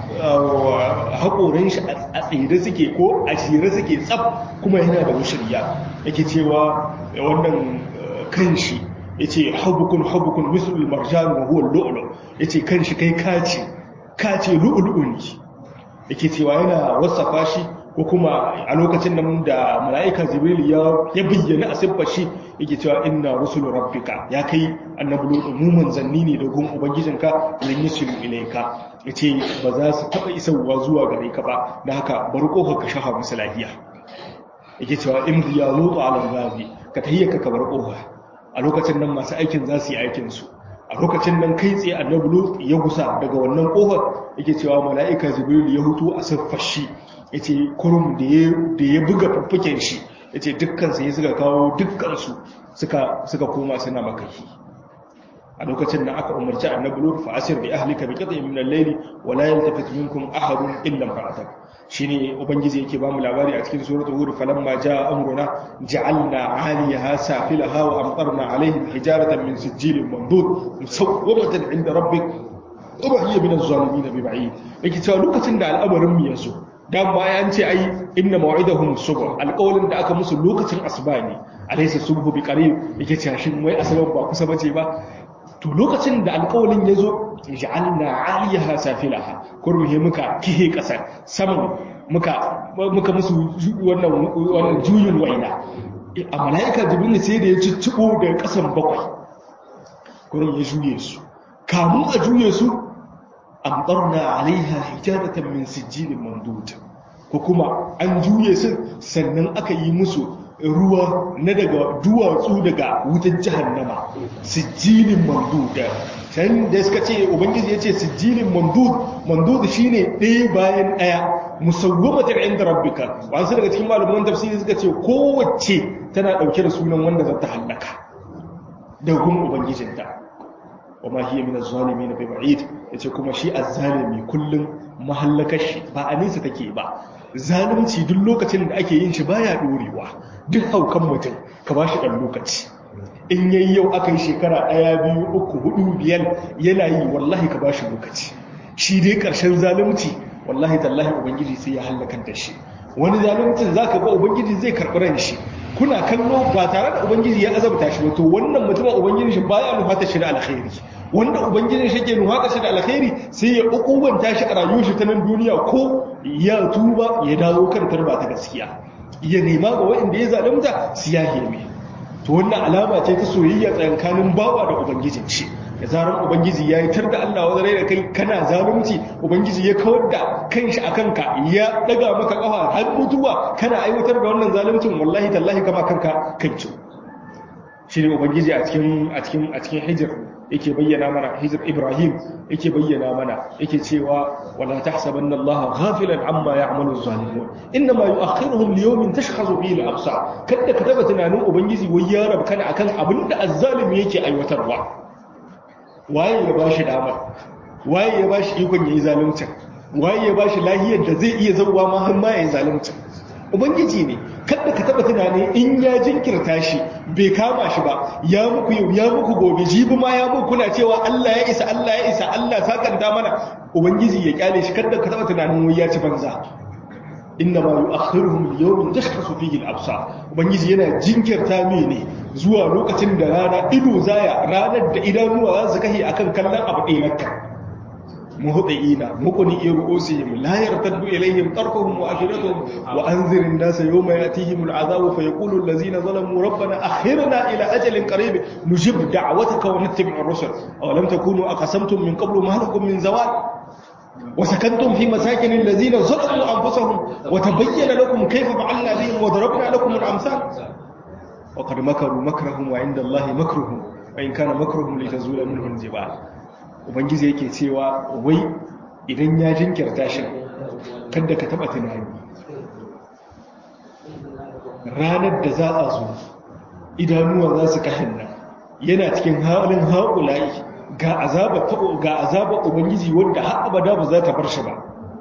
haƙoran shi a tsire suke ko a shire suke tsaf kuma yana da wushiriya yake cewa wannan kan shi yace habukun habukun mislul marjan wa huwa lu'lu yace kan shi kai kace kace lu'lu'u ne yake cewa yana wasafa shi ko kuma a lokacin nan da mala'ika jibril ya ya bayyana a siffar shi yake cewa inna rusul rabbika ya kai annabi lutu mu manzanni ne da gun ubangijinka lan yusilu ilayka yace ba za su taba isarwa zuwa gare ka ba dan haka bar kofar ka shafa musu lafiya yake cewa in ya lutu ala gabi ka tahiyyaka ka bar kofa a lokacin nan masu aikin za su yi aikin su a lokacin nan kai tsaye annabi lut ya gusa daga wannan kofar yake cewa mala'ika jibril ya hutu a siffar shi yace kurum da ya da ya buga fuffuken shi yace dukkan sai suka kawo dukkan su suka suka koma suna makahi a lokacin da aka umarci annabi lut fa asir bi ahlika bi qit'in min al-layli wa la yaltafit minkum ahadun illa imra'atak shine ubangiji yake bamu labari a cikin suratul hud falamma jaa amruna ja'alna 'aliyaha safilaha wa amtarna 'alayhim hijaratan min sijilin mandud musawwamatan 'inda rabbik wa hiya min az-zalimin bi ba'id yake cewa lokacin da al'amarin mu yazo dan bayan ce ai inna maw'idahum subh alqawlin da aka musu lokacin asuba ne alaysa subhu bi qarib yake cewa shin wai asuba ba kusa bace ba to lokacin da alƙawalin ya zo ja'alna 'aliyaha safilaha kurmihe muka kihe ƙasar saman muka muka musu wannan wannan juyin waina a mala'ika jibril sai da ya ciccibo daga ƙasan bakwai kurin ya juye su kamun a juye su amtarna 'alaiha hijaratan min sijilin mandud ko kuma an juye su sannan aka yi musu ruwa na daga duwatsu daga wutan jahannama sijilin mandud can da suka ce ubangiji ya ce sijilin mandud mandud shine ɗaya bayan ɗaya musawwamatar inda rabbika wasu daga cikin malaman tafsiri suka ce kowace tana ɗauke da sunan wanda za ta hallaka da gun ubangijinta wa ma hiya min az-zalimin bi ba'id yace kuma shi az-zalimi kullum mahallakar shi ba a nesa take ba zalunci duk lokacin da ake yin shi baya dorewa duk haukan mutum ka ba shi ɗan lokaci in yayi yau aka yi shekara ɗaya biyu uku hudu biyar yana yi wallahi ka ba shi lokaci shi dai ƙarshen zalunci wallahi tallahi ubangiji sai ya hallakar da shi wani zaluncin za ka ga ubangiji zai karɓi ran shi kuna kallo ba tare da ubangiji ya azabta shi ba to wannan mutumin ubangiji shi baya nufata shi da alkhairi wanda ubangiji shi ke nufata shi da alkhairi sai ya ukubanta shi a rayuwar shi ta nan duniya ko ya tuba ya dawo kan tarba ta gaskiya ya nema ga waɗanda ya zalunta su ya heme to wannan alama ce ta soyayya tsakanin bawa da ubangijin shi da zarar ubangiji ya yi tar da Allah wanda rai da kai kana zalunci ubangiji ya kawar da kanshi a kanka ya daga maka kafa har mutuwa kana aiwatar da wannan zaluncin wallahi tallahi kama kanka kanci shi ne ubangiji a cikin a cikin a cikin hijir yake bayyana mana hijir ibrahim yake bayyana mana yake cewa wala tahsabanna allaha ghafilan amma ya'malu zalimun inma yu'akhiruhum li yawmin tashkhasu fihi al-absar kada ka taba tunanin ubangiji wai ya rabkana akan abinda azzalimi yake aiwatarwa waye ya bashi dama waye ya bashi ikon yayi zalunci waye ya bashi lahiyar da zai iya zauwa ma har ma yayi zalunci ubangiji ne kada ka taba tunani in ya jinkirta shi bai kama shi ba ya muku yau ya muku gobe jibi ma ya muku kuna cewa Allah ya isa Allah ya isa Allah sakanta mana ubangiji ya kyale shi kada ka taba tunanin wai ya ci banza inna ma yu'akhiruhum li yawmin tashkhasu fihi al-absar ubangiji yana jinkirta mai ne zuwa lokacin da rana ido zaya ranar da idanuwa za su kahi akan kallon abu ɗaya nakka muhdiina muqni ru'usihim la yartaddu ilayhim tarfuhum wa afidatuhum wa anzir an-nasa yawma yatihim al-'adhabu fa yaqulu allazina zalamu rabbana akhirna ila ajalin qarib nujib da'wataka wa nattabi'u ar-rusul aw lam takunu aqasamtum min qablu ma lakum min zawal وسكنتم في مساكن الذين ظلموا أنفسهم وتبين لكم كيف فعلنا بهم وضربنا لكم الأمثال وقد مكروا مكرهم وعند الله مكرهم وإن كان مكرهم لتزول منه الجبال ubangiji yake cewa wai idan ya jinkirta shi kada ka taba tunani ranar da za a zo idanuwa za su kashin nan yana cikin halin haƙulayi ga azaba ga azaba ubangiji wanda har abada ba za ta bar shi ba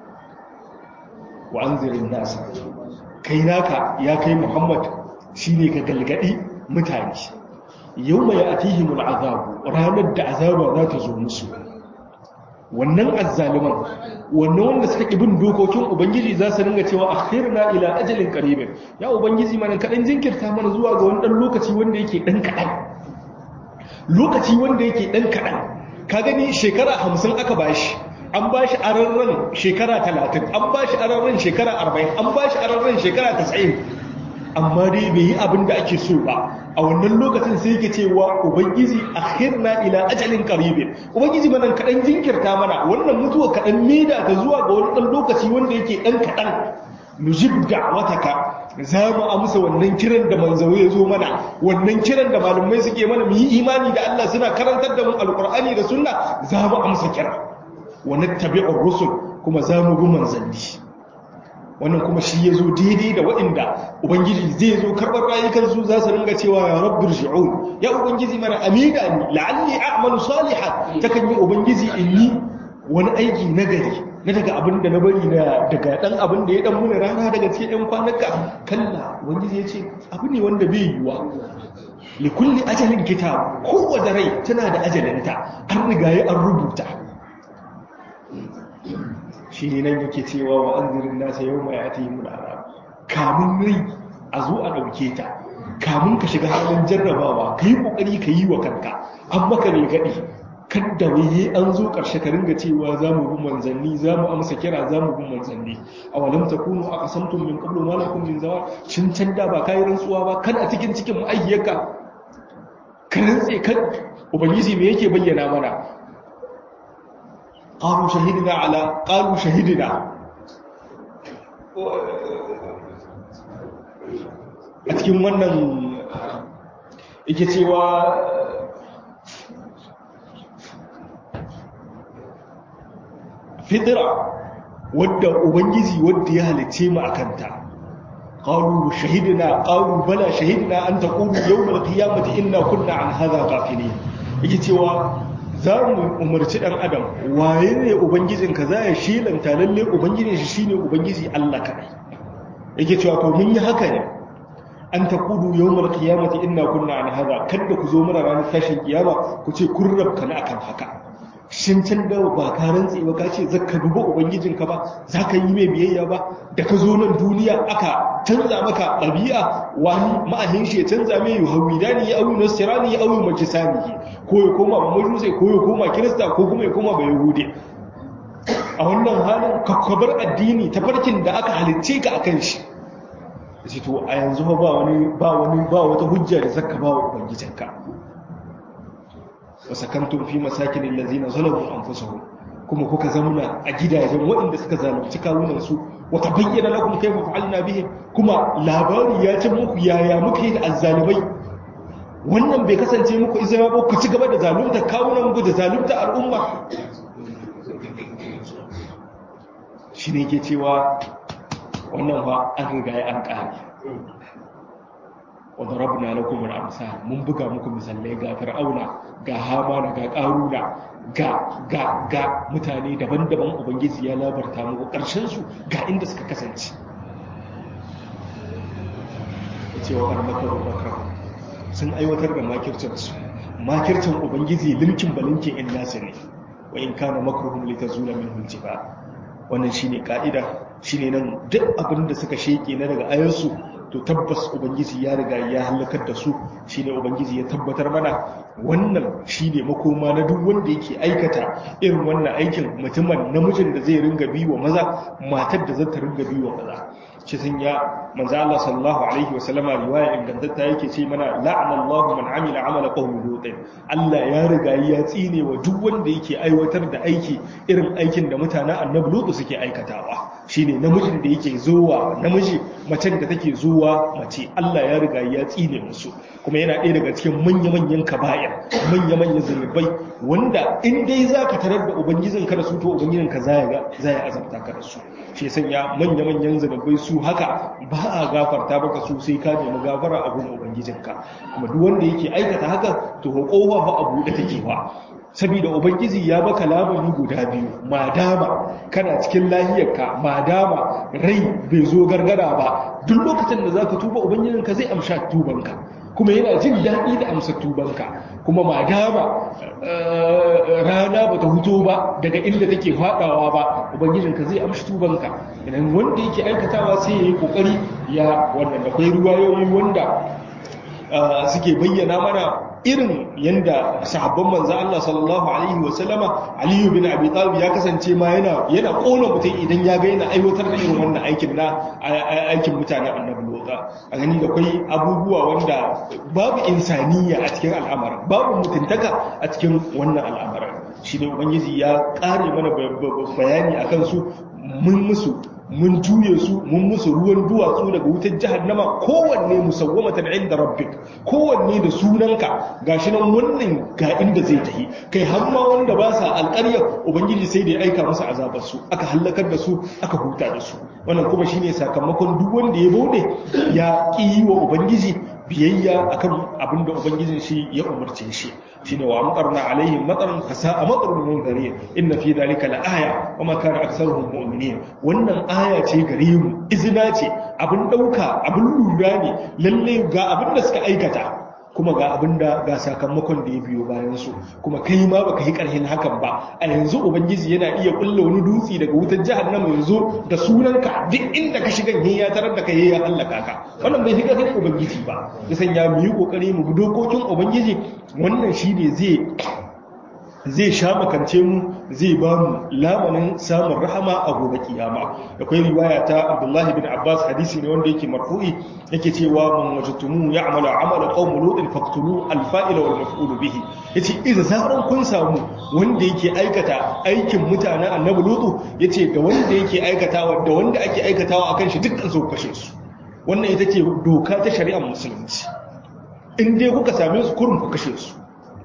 wa anzirin nasa kai naka ya kai muhammad shine ka galgadi mutane yawma ya'tihimul azabu ranar da azaba za ta zo musu wannan azzaliman wannan wanda suka bin dokokin ubangiji za su ringa cewa akhirna ila ajalin qaribin ya ubangiji mana kadan jinkirta mana zuwa ga wani dan lokaci wanda yake dan kadan lokaci wanda yake dan kaɗan ka gani shekara hamsin aka bashi an bashi ararren shekara talatin an bashi ararren shekara arba'in an bashi ararren shekara tasa'in amma dai bai yi abin da ake so ba a wannan lokacin sai yake cewa ubangiji akhirna ila ajalin qaribin ubangiji mana kaɗan jinkirta mana wannan mutuwa kaɗan maida ta zuwa ga wani ɗan lokaci wanda yake ɗan kaɗan nujib da'wataka za mu amsa wannan kiran da manzawo ya zo mana wannan kiran da malumai suke mana mu yi imani da Allah suna karantar da mu alqur'ani da sunna za mu amsa kira wa nattabi'ur rusul kuma za mu bi manzanni wannan kuma shi ya zo daidai da waɗanda ubangiji zai zo karɓar rayukansu za su ringa cewa ya rabbir shi'un ya ubangiji mana amida ni la'alli a'malu salihan takan yi ubangiji in yi wani aiki na gari na daga abin da na bari na daga dan abin da ya dan muna rana daga cikin yan kwanaka kalla ubangiji ya ce abu ne wanda bai yiwa li kulli ajalin kitab kowace rai tana da ajalinta an riga an rubuta shi ne nan yake cewa wa an zirin nasa yau mai ati yi muna kamun rai a zo a ɗauke ta kamun ka shiga halin jarrabawa ka yi ƙoƙari ka yi wa kanka an maka ne gaɗi kan da waye an zo ƙarshe ka ringa cewa za mu bi manzanni za mu amsa kira za mu bi manzanni a walam ta kunu a kasamtun min kablo malakun min zawa cin can da ba kayi rantsuwa ba kan a cikin cikin ma'aikiyarka ka rantse kan ubangiji me yake bayyana mana قالوا شهدنا على قالوا شهدنا a cikin wannan yake cewa fitira wadda ubangiji wadda ya halice mu a kanta qalu shahidna qalu bala shahidna an taqulu yawm al-qiyamati inna kunna an hadha ghafilin yake cewa za mu umarci ɗan adam waye ne ubangijinka za ya shilanta lalle ubangijin shi shine ubangiji Allah kaɗai yake cewa to mun yi haka ne an ta kudu yawmal qiyamati inna kunna an hada kada ku zo mana ranar tashin kiyama ku ce kun rabka na akan haka shin can da ba ka rantsi ba ka ce zaka duba ubangijinka ba zaka yi mai biyayya ba da ka zo nan duniya aka canza maka ɗabi'a wani ma'ahin shi ya canza mai yuhawidani ya auyi nasirani ya auyi majisani ko ya koma majusai ko ya koma kirista ko kuma ya koma ba yahudi a wannan halin kakkabar addini ta farkin da aka halicce ka akan shi ce to a yanzu ba wani ba wani ba wata hujja da zaka ba wa ubangijinka wa sakantum fi masakin allazina zalamu anfusahum kuma kuka zamuna a gidajen waɗanda suka zalunci kawunan su wa tabayyana lakum kayfa fa'alna bihim kuma labari ya ce muku yaya muka yi da azzalimai wannan bai kasance muku izina ba ku ci gaba da zalunta kawunan ku da zalunta al'umma shi ne ke cewa wannan ba an riga ya an ƙari wadda rabina na kuma amsa mun buga muku misalai ga fir'auna ga hamana ga ƙaruna ga ga ga mutane daban-daban ubangiji ya labarta muku ƙarshensu ga inda suka kasance cewa ƙarmakar bakar sun aiwatar da makircinsu makircin ubangiji limkin balinkin in nasu ne wa in kana makruhum litazula minhu aljiba wannan shine ka'ida shine nan duk abin da suka sheke na daga ayansu to tabbas ubangiji ya riga ya halakar da su shine ubangiji ya tabbatar mana wannan shine makoma na duk wanda yake aikata irin wannan aikin mutumin namijin da zai ringa biwa maza matar da zata ringa biwa maza shi sun ya manzo Allah sallallahu alaihi wa sallama riwaya ingantatta yake ce mana la'ana Allahu man amila amala qawmi lut Allah ya riga ya tsine wa duk wanda yake aiwatar da aiki irin aikin da mutanen annabi lut suke aikatawa shine namijin da yake zuwa namiji macen da take zuwa mace Allah ya riga ya tsine musu kuma yana ɗaya daga cikin manya-manyan kaba'ir manya-manyan zunubai wanda in dai zaka tarar da ubangijin ka da su to ubangijin ka zai ga zai azabta ka da su shi sanya manya-manyan zunubai su haka ba a gafarta baka su sai ka nemi gafara a gurin ubangijinka kuma duk wanda yake aikata haka to kowa ba a buɗe take ba saboda ubangiji ya baka labari guda biyu madama kana cikin lahiyarka madama rai bai zo gargara ba duk lokacin da zaka tuba ubangijinka zai amsha tubanka kuma yana jin daɗi da amsa tubanka kuma madama rana ba ta huto ba daga inda take faɗawa ba ubangijinka zai amshi tubanka idan wanda yake aikatawa sai ya yi ƙoƙari ya wannan da kwai ruwayoyi wanda suke bayyana mana irin yanda sahabban manzo Allah sallallahu alaihi wa sallama Ali bin Abi Talib ya kasance ma yana yana kona mutum idan ya ga yana aiwatar da irin wannan aikin na aikin mutanen Annabi Lutsa a gani da kai abubuwa wanda babu insaniya a cikin al'amarin babu mutuntaka a cikin wannan al'amarin shi ne ubangiji ya kare mana bayani akan su mun musu mun juye su mun musu ruwan duwatsu daga wutar jahannama kowanne musawwamatan inda rabbik kowanne da sunanka gashi nan wannan ga inda zai tafi kai har ma wanda ba sa alƙaryar ubangiji sai da ya aika musu azabar su aka halakar da su aka huta da su wannan kuma shine sakamakon duk wanda ya bauɗe ya ƙi wa ubangiji biyayya akan abin da ubangijin shi ya umarce shi shine wa amtarna alaihim mataran fasa'a matarul munzirin inna fi dhalika laaya wa ma kana aktharuhum mu'minin wannan aya ce gare mu izina ce abin dauka abin lura ne lalle ga abin da suka aikata kuma ga abin da ga sakamakon da ya biyo bayan su kuma kai ma baka yi karhin hakan ba a yanzu ubangiji yana iya kulla wani dutse daga wutar jahannama yanzu da sunanka duk inda ka shiga ne ya tarar da kai ya hallaka ka wannan bai shiga kai ubangiji ba ya sanya mu yi kokari mu bi dokokin ubangiji wannan shine zai zai sha makance mu zai ba mu lamanin samun rahama a gobe kiyama akwai riwaya ta Abdullahi bin Abbas hadisi ne wanda yake marfu'i yake cewa man wajatumu ya'malu amala qaum lut faqtulu al-fa'ila wal maf'ul bihi yace idan zaran kun samu wanda yake aikata aikin mutanen annabi lutu yace da wanda yake aikatawa da wanda ake aikatawa akan shi dukkan su kashe su wannan ita ce doka ta shari'ar musulunci in dai kuka same su kurum ku kashe su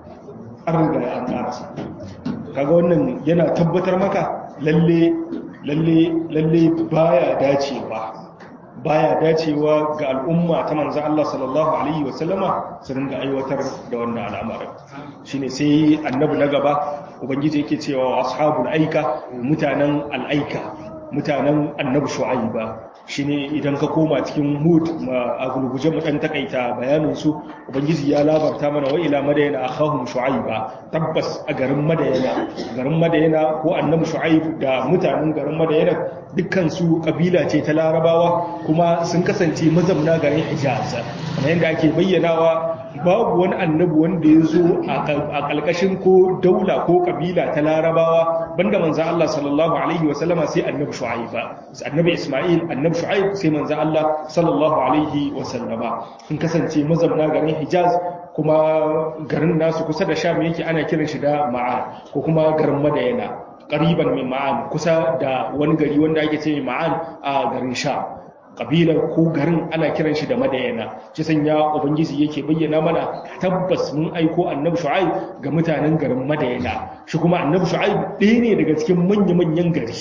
an riga ya an karasa kaga wannan yana tabbatar maka lalle lalle lalle baya dacewa baya dacewa ga al'umma ta manzo Allah sallallahu alaihi wasallama su ringa aiwatar da wannan al'amarin shine sai annabi na gaba ubangiji yake cewa ashabul aika mutanen al'aika mutanen annabi shu'aiba shine idan ka koma cikin hud a gulguje mu dan takaita bayanin su ubangiji ya labarta mana wa ila madayana akhahum shu'aiba tabbas a garin madayana garin madayana ko annabi shu'aib da mutanen garin madayana dukkan su kabila ce ta larabawa kuma sun kasance mazamna garin hijaz kamar yadda ake bayyanawa babu wani annabi wanda ya zo a kalkashin ko daula ko kabila ta larabawa banda manzo Allah sallallahu alaihi wa sallama sai annabi shu'aiba annabi isma'il annabi shu'aib sai manzo Allah sallallahu alaihi wa sallama in kasance mazamna garin hijaz kuma garin nasu kusa da sham yake ana kiran shi da ma'an ko kuma garin madayana ƙariban mai ma'an kusa da wani gari wanda ake ce ma'an a garin sha ƙabilar ko garin ana kiran shi da madayana shi sanya ubangiji yake bayyana mana tabbas mun aiko annabi shu'aib ga mutanen garin madayana shi kuma annabi shu'aib ɗaya ne daga cikin manya-manyan gari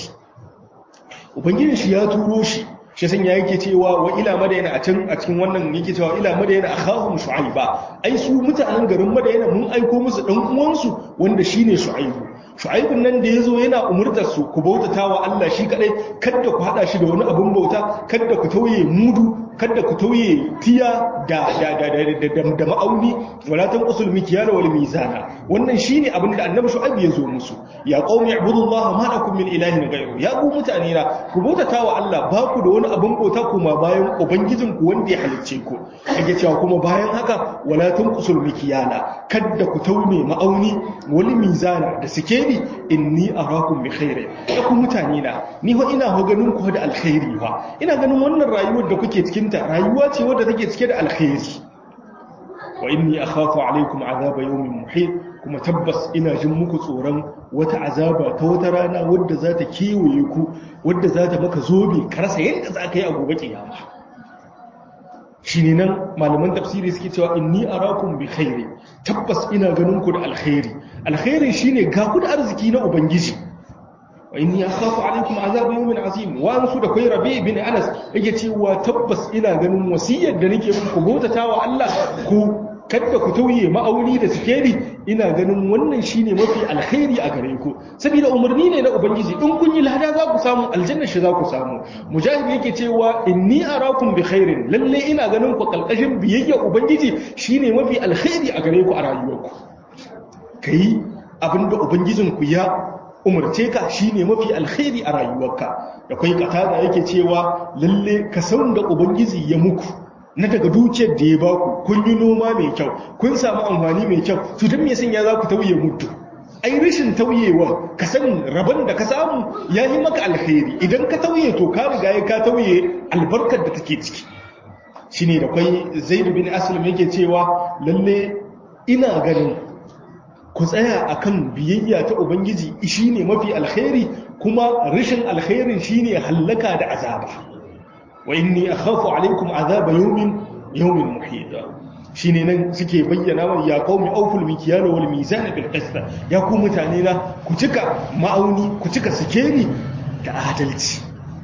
ubangijin shi ya turo shi shi sanya yake cewa wa ila madayana a can a cikin wannan yake cewa ila madayana akhahum shu'aiba ai su mutanen garin madayana mun aiko musu dan uwansu wanda shine shu'aibu shu'aibun nan da yazo yana umurtar su ku bautata wa Allah shi kadai kada ku hada shi da wani abun bauta kada ku tauye mudu kada ku tauye tiya da da da da da ma'auni wala tanqusul mikyala wal mizana wannan shine abin da annabi shu'aib ya zo musu ya qaumi ibudullaha ma lakum min ilahin ghayru ya ku mutane na ku bautata wa Allah ba ku da wani abin bauta kuma bayan ubangijin ku wanda ya halicce ku yake cewa kuma bayan haka wala tanqusul mikyala kada ku tauye ma'auni wal mizana da sikeli inni arakum bi khairin ya ku mutane na ni fa ina ho ganin ku da alkhairi fa ina ganin wannan rayuwar da kuke cikin ta rayuwa ce wadda take cike da alkhairi wa inni akhafu alaikum azaba yawmin muhit kuma tabbas ina jin muku tsoron wata azaba ta wata rana wadda za ta kewaye ku wadda za ta maka zobe karasa yadda za ka yi a gobe kiyama shi ne nan malaman tafsiri suke cewa inni arakum bi khairi tabbas ina ganin ku da alkhairi alkhairi shine ga ku da arziki na ubangiji wa inni akhafu alaikum azab yawmin azim wa ansu da kai rabi bin anas yake cewa tabbas ina ganin wasiyar da nake muku bautatawa Allah ku kada ku tauye ma'auni da sikeli ina ganin wannan shine mafi alkhairi a gare ku saboda umarni ne na ubangiji in kun yi lada za ku samu aljanna shi za ku samu mujahid yake cewa inni arakum bi khairin lalle ina ganin ku kalkashin biyayya ubangiji shine mafi alkhairi a gare ku a rayuwarku kai abinda ubangijin ku ya umarce ka shine mafi alkhairi a rayuwarka da kai katada yake cewa lalle ka san da ubangiji ya muku na daga dukiyar da ya baku kun yi noma mai kyau kun samu amfani mai kyau to don me sanya za ku tauye mutu ai rashin tauyewa ka san rabon da ka samu ya yi maka alkhairi idan ka tauye to ka riga ya ka tauye albarkar da take ciki shine da kwai zaid bin aslam yake cewa lalle ina ganin ku tsaya akan biyayya ta ubangiji shine mafi alkhairi kuma rishin alkhairin shine hallaka da azaba wa inni akhafu alaikum azaba yawmin yawmin muhit shine nan suke bayyana wa ya qaumi awful mikyala wal mizan bil qist ya ku mutane na ku cika ma'auni ku cika sikeli da adalci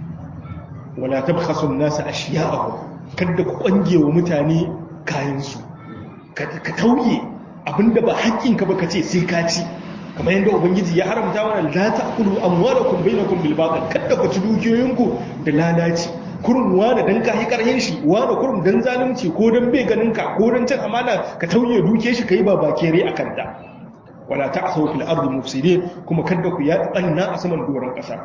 wala tabkhasu an-nasa ashiya'ahum kada ku kwange wa mutane kayan su ka tauye abinda ba haƙƙinka ba kace sai ka ci kamar yadda ubangiji ya haramta mana la ta'kulu amwalakum bainakum bil batil kada ku ci dukiyoyinku da lalaci kurum wani dan kai karhin shi wani kurum dan zalunci ko dan bai ganin ka ko dan cin amana ka tauye duke shi kai ba bakere akan ta wala ta'thaw fil ardi mufsidin kuma kada ku ya tsanna a saman doron kasa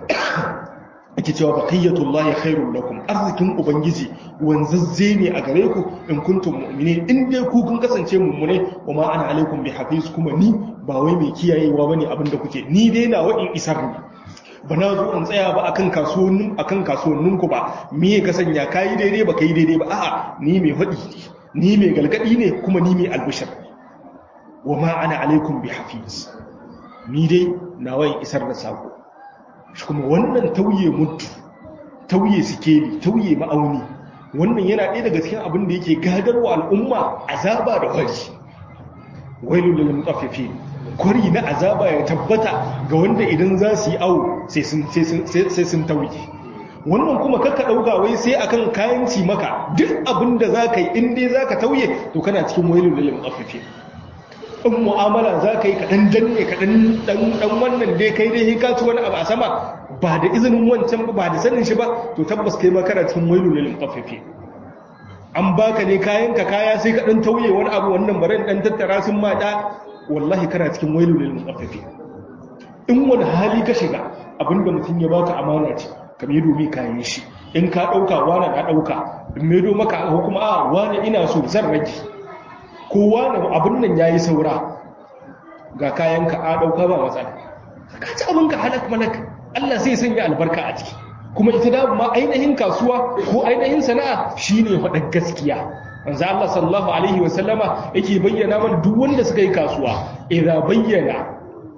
ake cewa baqiyatullahi khairul lakum arzikin ubangiji wanzazze ne a gare ku in kuntum mu'minin in dai ku kun kasance mummune wa ma ana alaikum bi hafiz kuma ni ba wai mai kiyayewa bane abin da kuke ni dai na wa'in isar ne ba na zo in tsaya ba akan kasuwannin akan kasuwannin ku ba me ka sanya kai daidai ba kai daidai ba a'a ni mai fadi ni mai galgadi ne kuma ni mai albishir wa ma ana alaikum bi hafiz ni dai na wa'in isar da sako shi kuma wannan tauye mutu tauye sikeli tauye ma'auni wannan yana ɗaya daga cikin abin da yake gadarwa al'umma azaba da kwari wailul lil mutaffifin kwari na azaba ya tabbata ga wanda idan za su yi awo sai sun sai sun tauye wannan kuma kakka ɗauka wai sai akan kayan ci maka duk abin da za ka yi in dai za ka tauye to kana cikin wailul lil mutaffifin in mu'amala za ka yi kaɗan danne kaɗan ɗan wannan dai kai dai ka ci wani abu a sama ba da izinin wancan ba da sanin shi ba to tabbas kai makara cikin wailu lil mutaffifi an baka ne kayan ka kaya sai ka ɗan tauye wani abu wannan bare ɗan tattara sun ma da wallahi kana cikin wailu lil mutaffifi in wani hali ka shiga abinda mutum ya baka amana ce ka mai domin kayan shi in ka ɗauka wani na ɗauka in mai do maka ko kuma a wani ina so zan rage kowa na abin nan ya yi saura ga kayanka a ɗauka ba matsala ka ci abinka halak malak Allah zai sanya albarka a ciki kuma ita da ma ainihin kasuwa ko ainihin sana'a shine faɗar gaskiya manzo Allah sallallahu alaihi wa sallama yake bayyana mana duk wanda suka yi kasuwa idza bayyana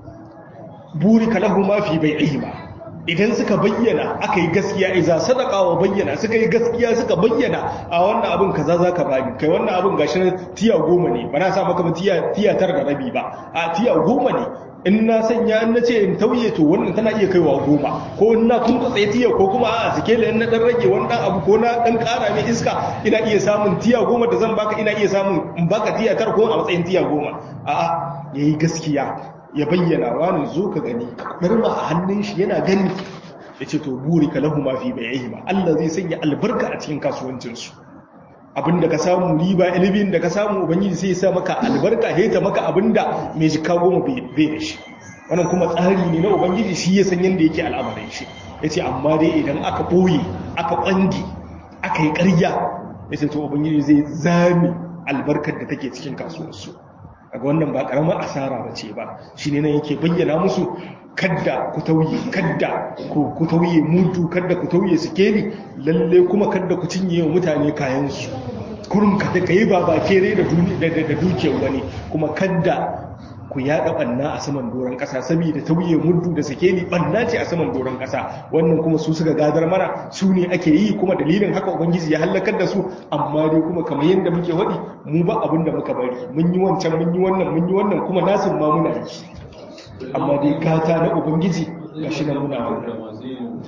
burika lahu ma fi bai'ihima idan suka bayyana aka yi gaskiya iza sadaka wa bayyana suka yi gaskiya suka bayyana a wannan abin kaza za ka bani kai wannan abin gashi na tiya goma ne ba na sa maka tiya tiya tar da rabi ba a tiya goma ne in na sanya in na ce in tauye to wannan tana iya kaiwa goma ko in na kun tsaye tiya ko kuma a sikela in na dan rage wani dan abu ko na dan kara mai iska ina iya samun tiya goma da zan baka ina iya samun in baka tiya tar ko a matsayin tiya goma a'a yayi gaskiya ya bayyana wani zo ka gani ɗarma a hannun shi yana gani ya ce to buri ka lahu mafi bayayi ba Allah zai sanya albarka a cikin kasuwancinsu abinda ka samu riba ilimin da ka samu ubangiji sai ya sa maka albarka heta maka abinda mai jika goma bai da shi wannan kuma tsari ne na ubangiji shi ya san yadda yake al'amarin shi ya ce amma dai idan aka ɓoye aka ƙwange aka yi ƙarya ya ce to ubangiji zai zami albarkar da take cikin kasuwarsu daga wannan ba karamar asara ba ce ba shi ne nan yake bayyana musu kadda ku tauye kadda ku tauye mutu kadda ku tauye sikeli lalle kuma kadda ku cinye wa mutane kayansu kurum kada ka yi baba kere da dukiyar wani kuma kadda ku yaɗa ɓanna a saman doron ƙasa saboda tauye muddu da sikeli ɓanna ce a saman doron ƙasa wannan kuma su suka gadar mana su ne ake yi kuma dalilin haka ubangiji ya hallakar da su amma dai kuma kamar yadda muke waɗi mu ba abin da muka bari mun yi wancan mun yi wannan mun yi wannan kuma nasin ma muna yi amma dai gata na ubangiji ga shi nan muna wannan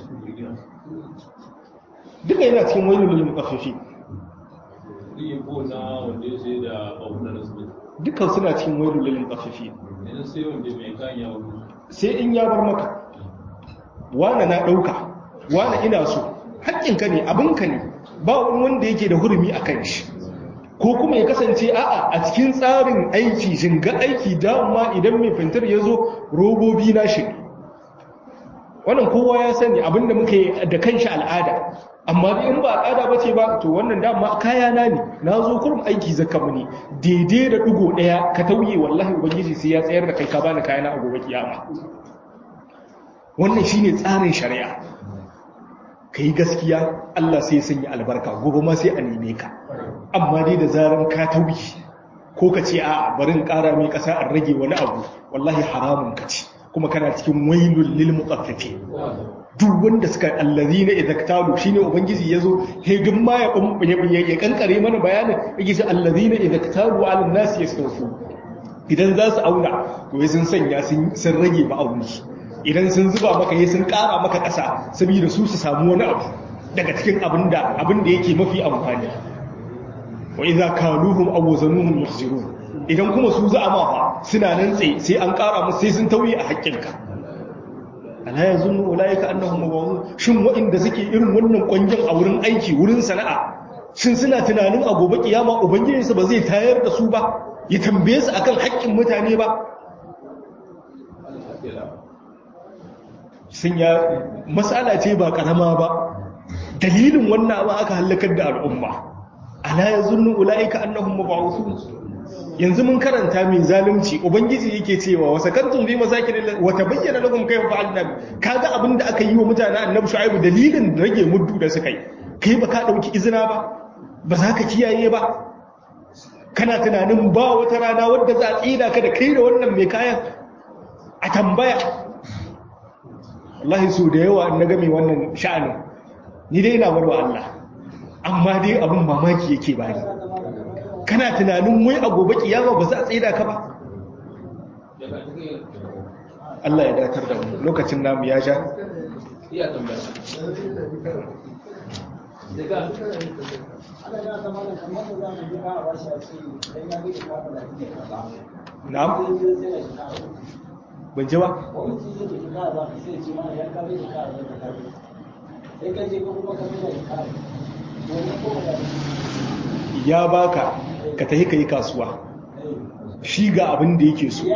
duka yana cikin wani lulun ƙafafi dukkan suna cikin wani lulun ƙafafi sai in ya bar maka wane na ɗauka wane ina so haƙƙinka ne abinka ne ba wani wanda yake da hurumi a kan shi ko kuma ya kasance a'a a cikin tsarin aiki shinga aiki dama idan mai fintar ya zo robobi na shi wannan kowa ya sani abinda muka yi da kanshi al'ada amma in ba al'ada ba ce ba to wannan dama kaya na ne na zo kurum aiki zaka mu ne daidai da ɗigo ɗaya ka tauye wallahi ubangiji sai ya tsayar da kai ka bani kayana a gobe kiyama wannan shine tsarin shari'a ka yi gaskiya Allah sai sanya albarka gobe ma sai a neme ka amma dai da zaran ka tauki ko ka ce a barin ƙara mai ƙasa an rage wani abu wallahi haramun ka ce kuma kana cikin wailul lil mutaffifin duk wanda suka allazina idaktalu shine ubangiji yazo he duk ma ya ya kankare mana bayanin yake ce allazina idaktalu ala an-nas yastawfu idan za su auna to sun sanya sun rage ma'auni idan sun zuba maka yi sun kara maka ƙasa saboda su su samu wani abu daga cikin abin da abin da yake mafi amfani wa idza kaluhum aw wazanuhum yukhsirun idan kuma su za a mafa suna nan tsaye sai an kara musu sai sun tauye a haƙƙinka ala yazunnu ulaika annahum mabawun shin waɗanda suke irin wannan kwangin a wurin aiki wurin sana'a shin suna tunanin a gobe kiyama ubangijinsu ba zai tayar da su ba ya tambaye su akan haƙƙin mutane ba sun ya matsala ce ba karama ba dalilin wannan ba aka halakar da al'umma ala yazunnu ulaika annahum mab'uthun yanzu mun karanta min zalunci ubangiji yake cewa wa sakantum bi masakin wa tabayyana lakum kayfa fa'alna kaga abinda aka yi wa mutanen annabi shu'aibu dalilin rage muddu da suka yi kai ba ka dauki izina ba ba za ka kiyaye ba kana tunanin ba wata rana wadda za a tsira ka da kai da wannan mai kayan a tambaya wallahi so da yawa na game wannan sha'anin ni dai ina barwa Allah amma dai abin mamaki yake bani kana tunanin wai a gobe kiyama ba za a tsira ka ba Allah ya datar da mu lokacin namu ya ja iya tambaya daga na'am ban ji ba ya baka ka tafi ka yi kasuwa shi ga abin da yake so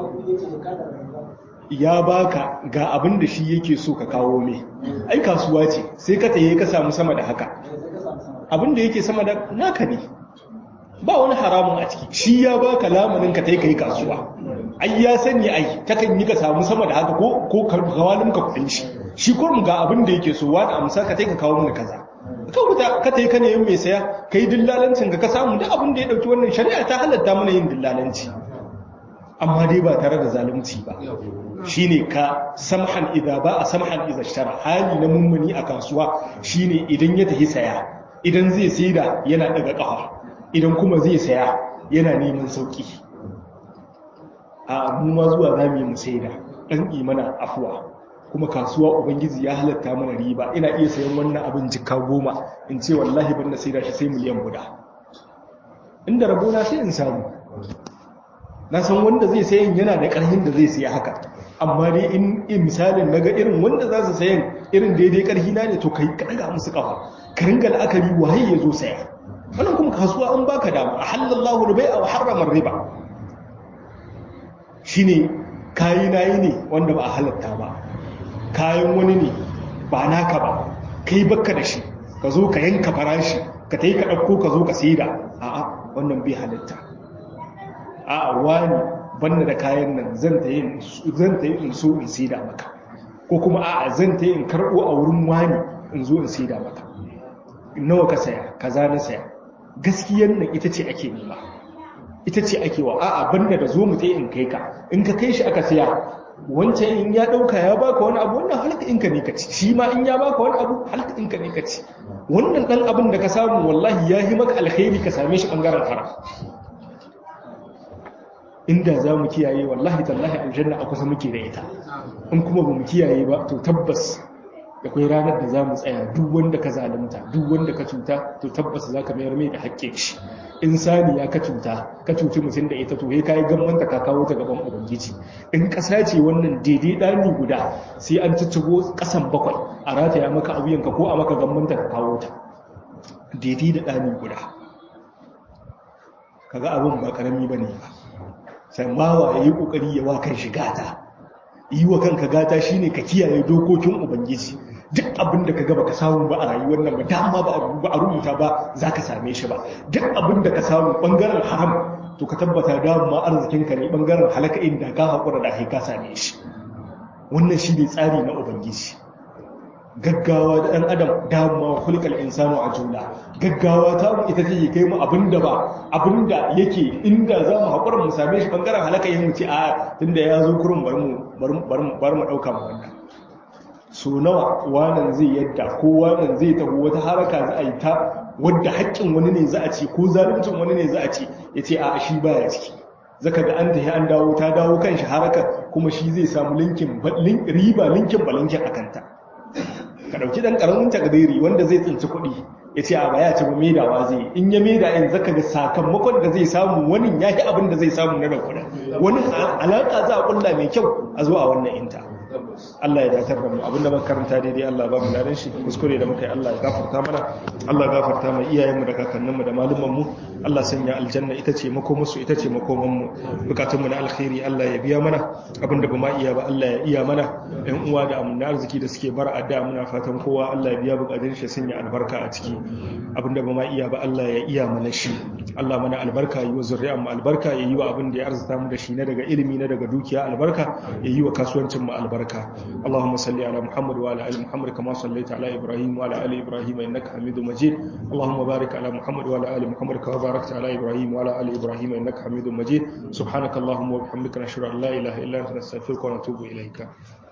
ya baka ga abin da shi yake so ka kawo mai ai kasuwa ce sai ka taye ka samu sama da haka abin da yake sama da naka ne ba wani haramun a ciki shi ya baka lamarin ka tai kai kasuwa ai ya sani ai takan yi ka samu sama da haka ko ko kawalin ka kudin shi shi ko mu ga abin da yake so wani amsa ka tai ka kawo mana kaza ka wuta ka tai ka ne mai saya kai dillalancin ka ka samu da abin da ya dauki wannan shari'a ta halatta mana yin dillalanci amma dai ba tare da zalunci ba shine ka samhan idza ba a samhan idza shara hali na mummuni a kasuwa shine idan ya tafi saya idan zai saida yana daga kafa idan kuma zai saya yana neman sauki a mu ma zuwa zamu yi mu saida dan imana afuwa kuma kasuwa ubangiji ya halatta mana riba ina iya sayan wannan abin jikka goma in ce wallahi ban na saida shi sai miliyan guda inda rabona sai in samu na san wanda zai sayan yana da ƙarfin da zai siya haka amma dai in misalin naga irin wanda za su sayan irin daidai ƙarfi na ne to kai ka daga musu kafa ka ringa la'akari waye ya zo saya wannan kuma kasuwa an baka dama a halallahu ribai a harramar riba shine kayi nayi ne wanda ba a halatta ba kayan wani ne ba naka ba kai bakka da shi ka zo ka yanka farashi ka ta yi ka ɗauko ka zo ka saida a'a wannan bai halatta a wani banda da kayan nan zan ta yi in so in sida maka ko kuma a zan ta yi in karɓo a wurin wani in zo in sida maka nawa ka saya kaza na saya gaskiyar nan ita ce ake nema ita ce ake wa a'a banda da zo mu ta in kai ka in ka kai shi aka saya wancan in ya ɗauka ya baka wani abu wannan halka inka ne ka ci shi ma in ya baka wani abu halka inka ne ka ci wannan ɗan abin da ka samu wallahi ya yi maka alkhairi ka same shi ɓangaren haram inda za mu kiyaye wallahi tallahi aljanna a kusa muke da ita in kuma ba mu kiyaye ba to tabbas akwai ranar da za mu tsaya duk wanda ka zalunta duk wanda ka cuta to tabbas za ka mayar mai da haƙƙin shi in saniya ka cuta ka cuci mutum da ita to ya kayi gammanta ka kawo ta gaban ubangiji in ƙasa ce wannan daidai ɗani guda sai an ciccigo ƙasan bakwai a rataya maka a wuyanka ko a maka gammanta ka kawo ta daidai da ɗani guda kaga abin ba ƙarami ba ne ba sai bawa ya yi ƙoƙari ya wa kan shi gata yi wa kanka gata shine ka kiyaye dokokin ubangiji duk abin da ka gaba ka samu ba a rayuwar nan ba dama ba a rubuta ba za ka same shi ba duk abin da ka samu ɓangaren haram to ka tabbata dama arzikinka ne ɓangaren halaka inda ka haƙura da ka same shi wannan shi ne tsari na ubangiji gaggawa da ɗan adam dama kulikal insanu a juna gaggawa ta mu ita ce kai mu abinda ba abinda yake inda za mu haƙura mu same shi bangaren halaka yin mu ce a tunda ya zo kurin bar mu bar mu ɗauka mu wannan so nawa wanan zai yadda ko wanan zai taho wata haraka za a yi ta wadda haƙƙin wani ne za a ce ko zaluncin wani ne za a ce ya ce a shi baya ciki zaka ga an tafi an dawo ta dawo kan shi haraka kuma shi zai samu linkin riba linkin balinkin a kanta ka ɗauki ɗan ƙaramin takdiri wanda zai tsinci kuɗi ya ce a baya ce ba maidawa zai in ya maida in zaka ga sakamakon da zai samu wani ya yi abin da zai samu na da kuɗin wani alaƙa za a ƙulla mai kyau a zuwa wannan inta Allah ya datar da mu abinda muka karanta daidai Allah ba mu ladan shi kuskure da muka yi Allah ya gafarta mana Allah ya gafarta mai iyayen mu da kakannin mu da malumman mu Allah sanya aljanna ita ce makomin su ita ce makoman mu bukatun mu na alkhairi Allah ya biya mana abinda ba ma iya ba Allah ya iya mana ɗan uwa da amana arziki da suke bar adda muna fatan kowa Allah ya biya bukatun shi sanya albarka a ciki abinda ba ma iya ba Allah ya iya mana shi Allah mana albarka yi wa zuri'an mu albarka ya yi wa abin da ya arzuta mu da shi na daga ilimi na daga dukiya albarka ya yi wa kasuwancin mu albarka اللهم صل على محمد وعلى ال محمد كما صليت على ابراهيم وعلى ال ابراهيم انك حميد مجيد اللهم بارك على محمد وعلى ال محمد كما باركت على ابراهيم وعلى ال ابراهيم انك حميد مجيد سبحانك اللهم وبحمدك نشهد ان لا اله الا انت نستغفرك ونتوب اليك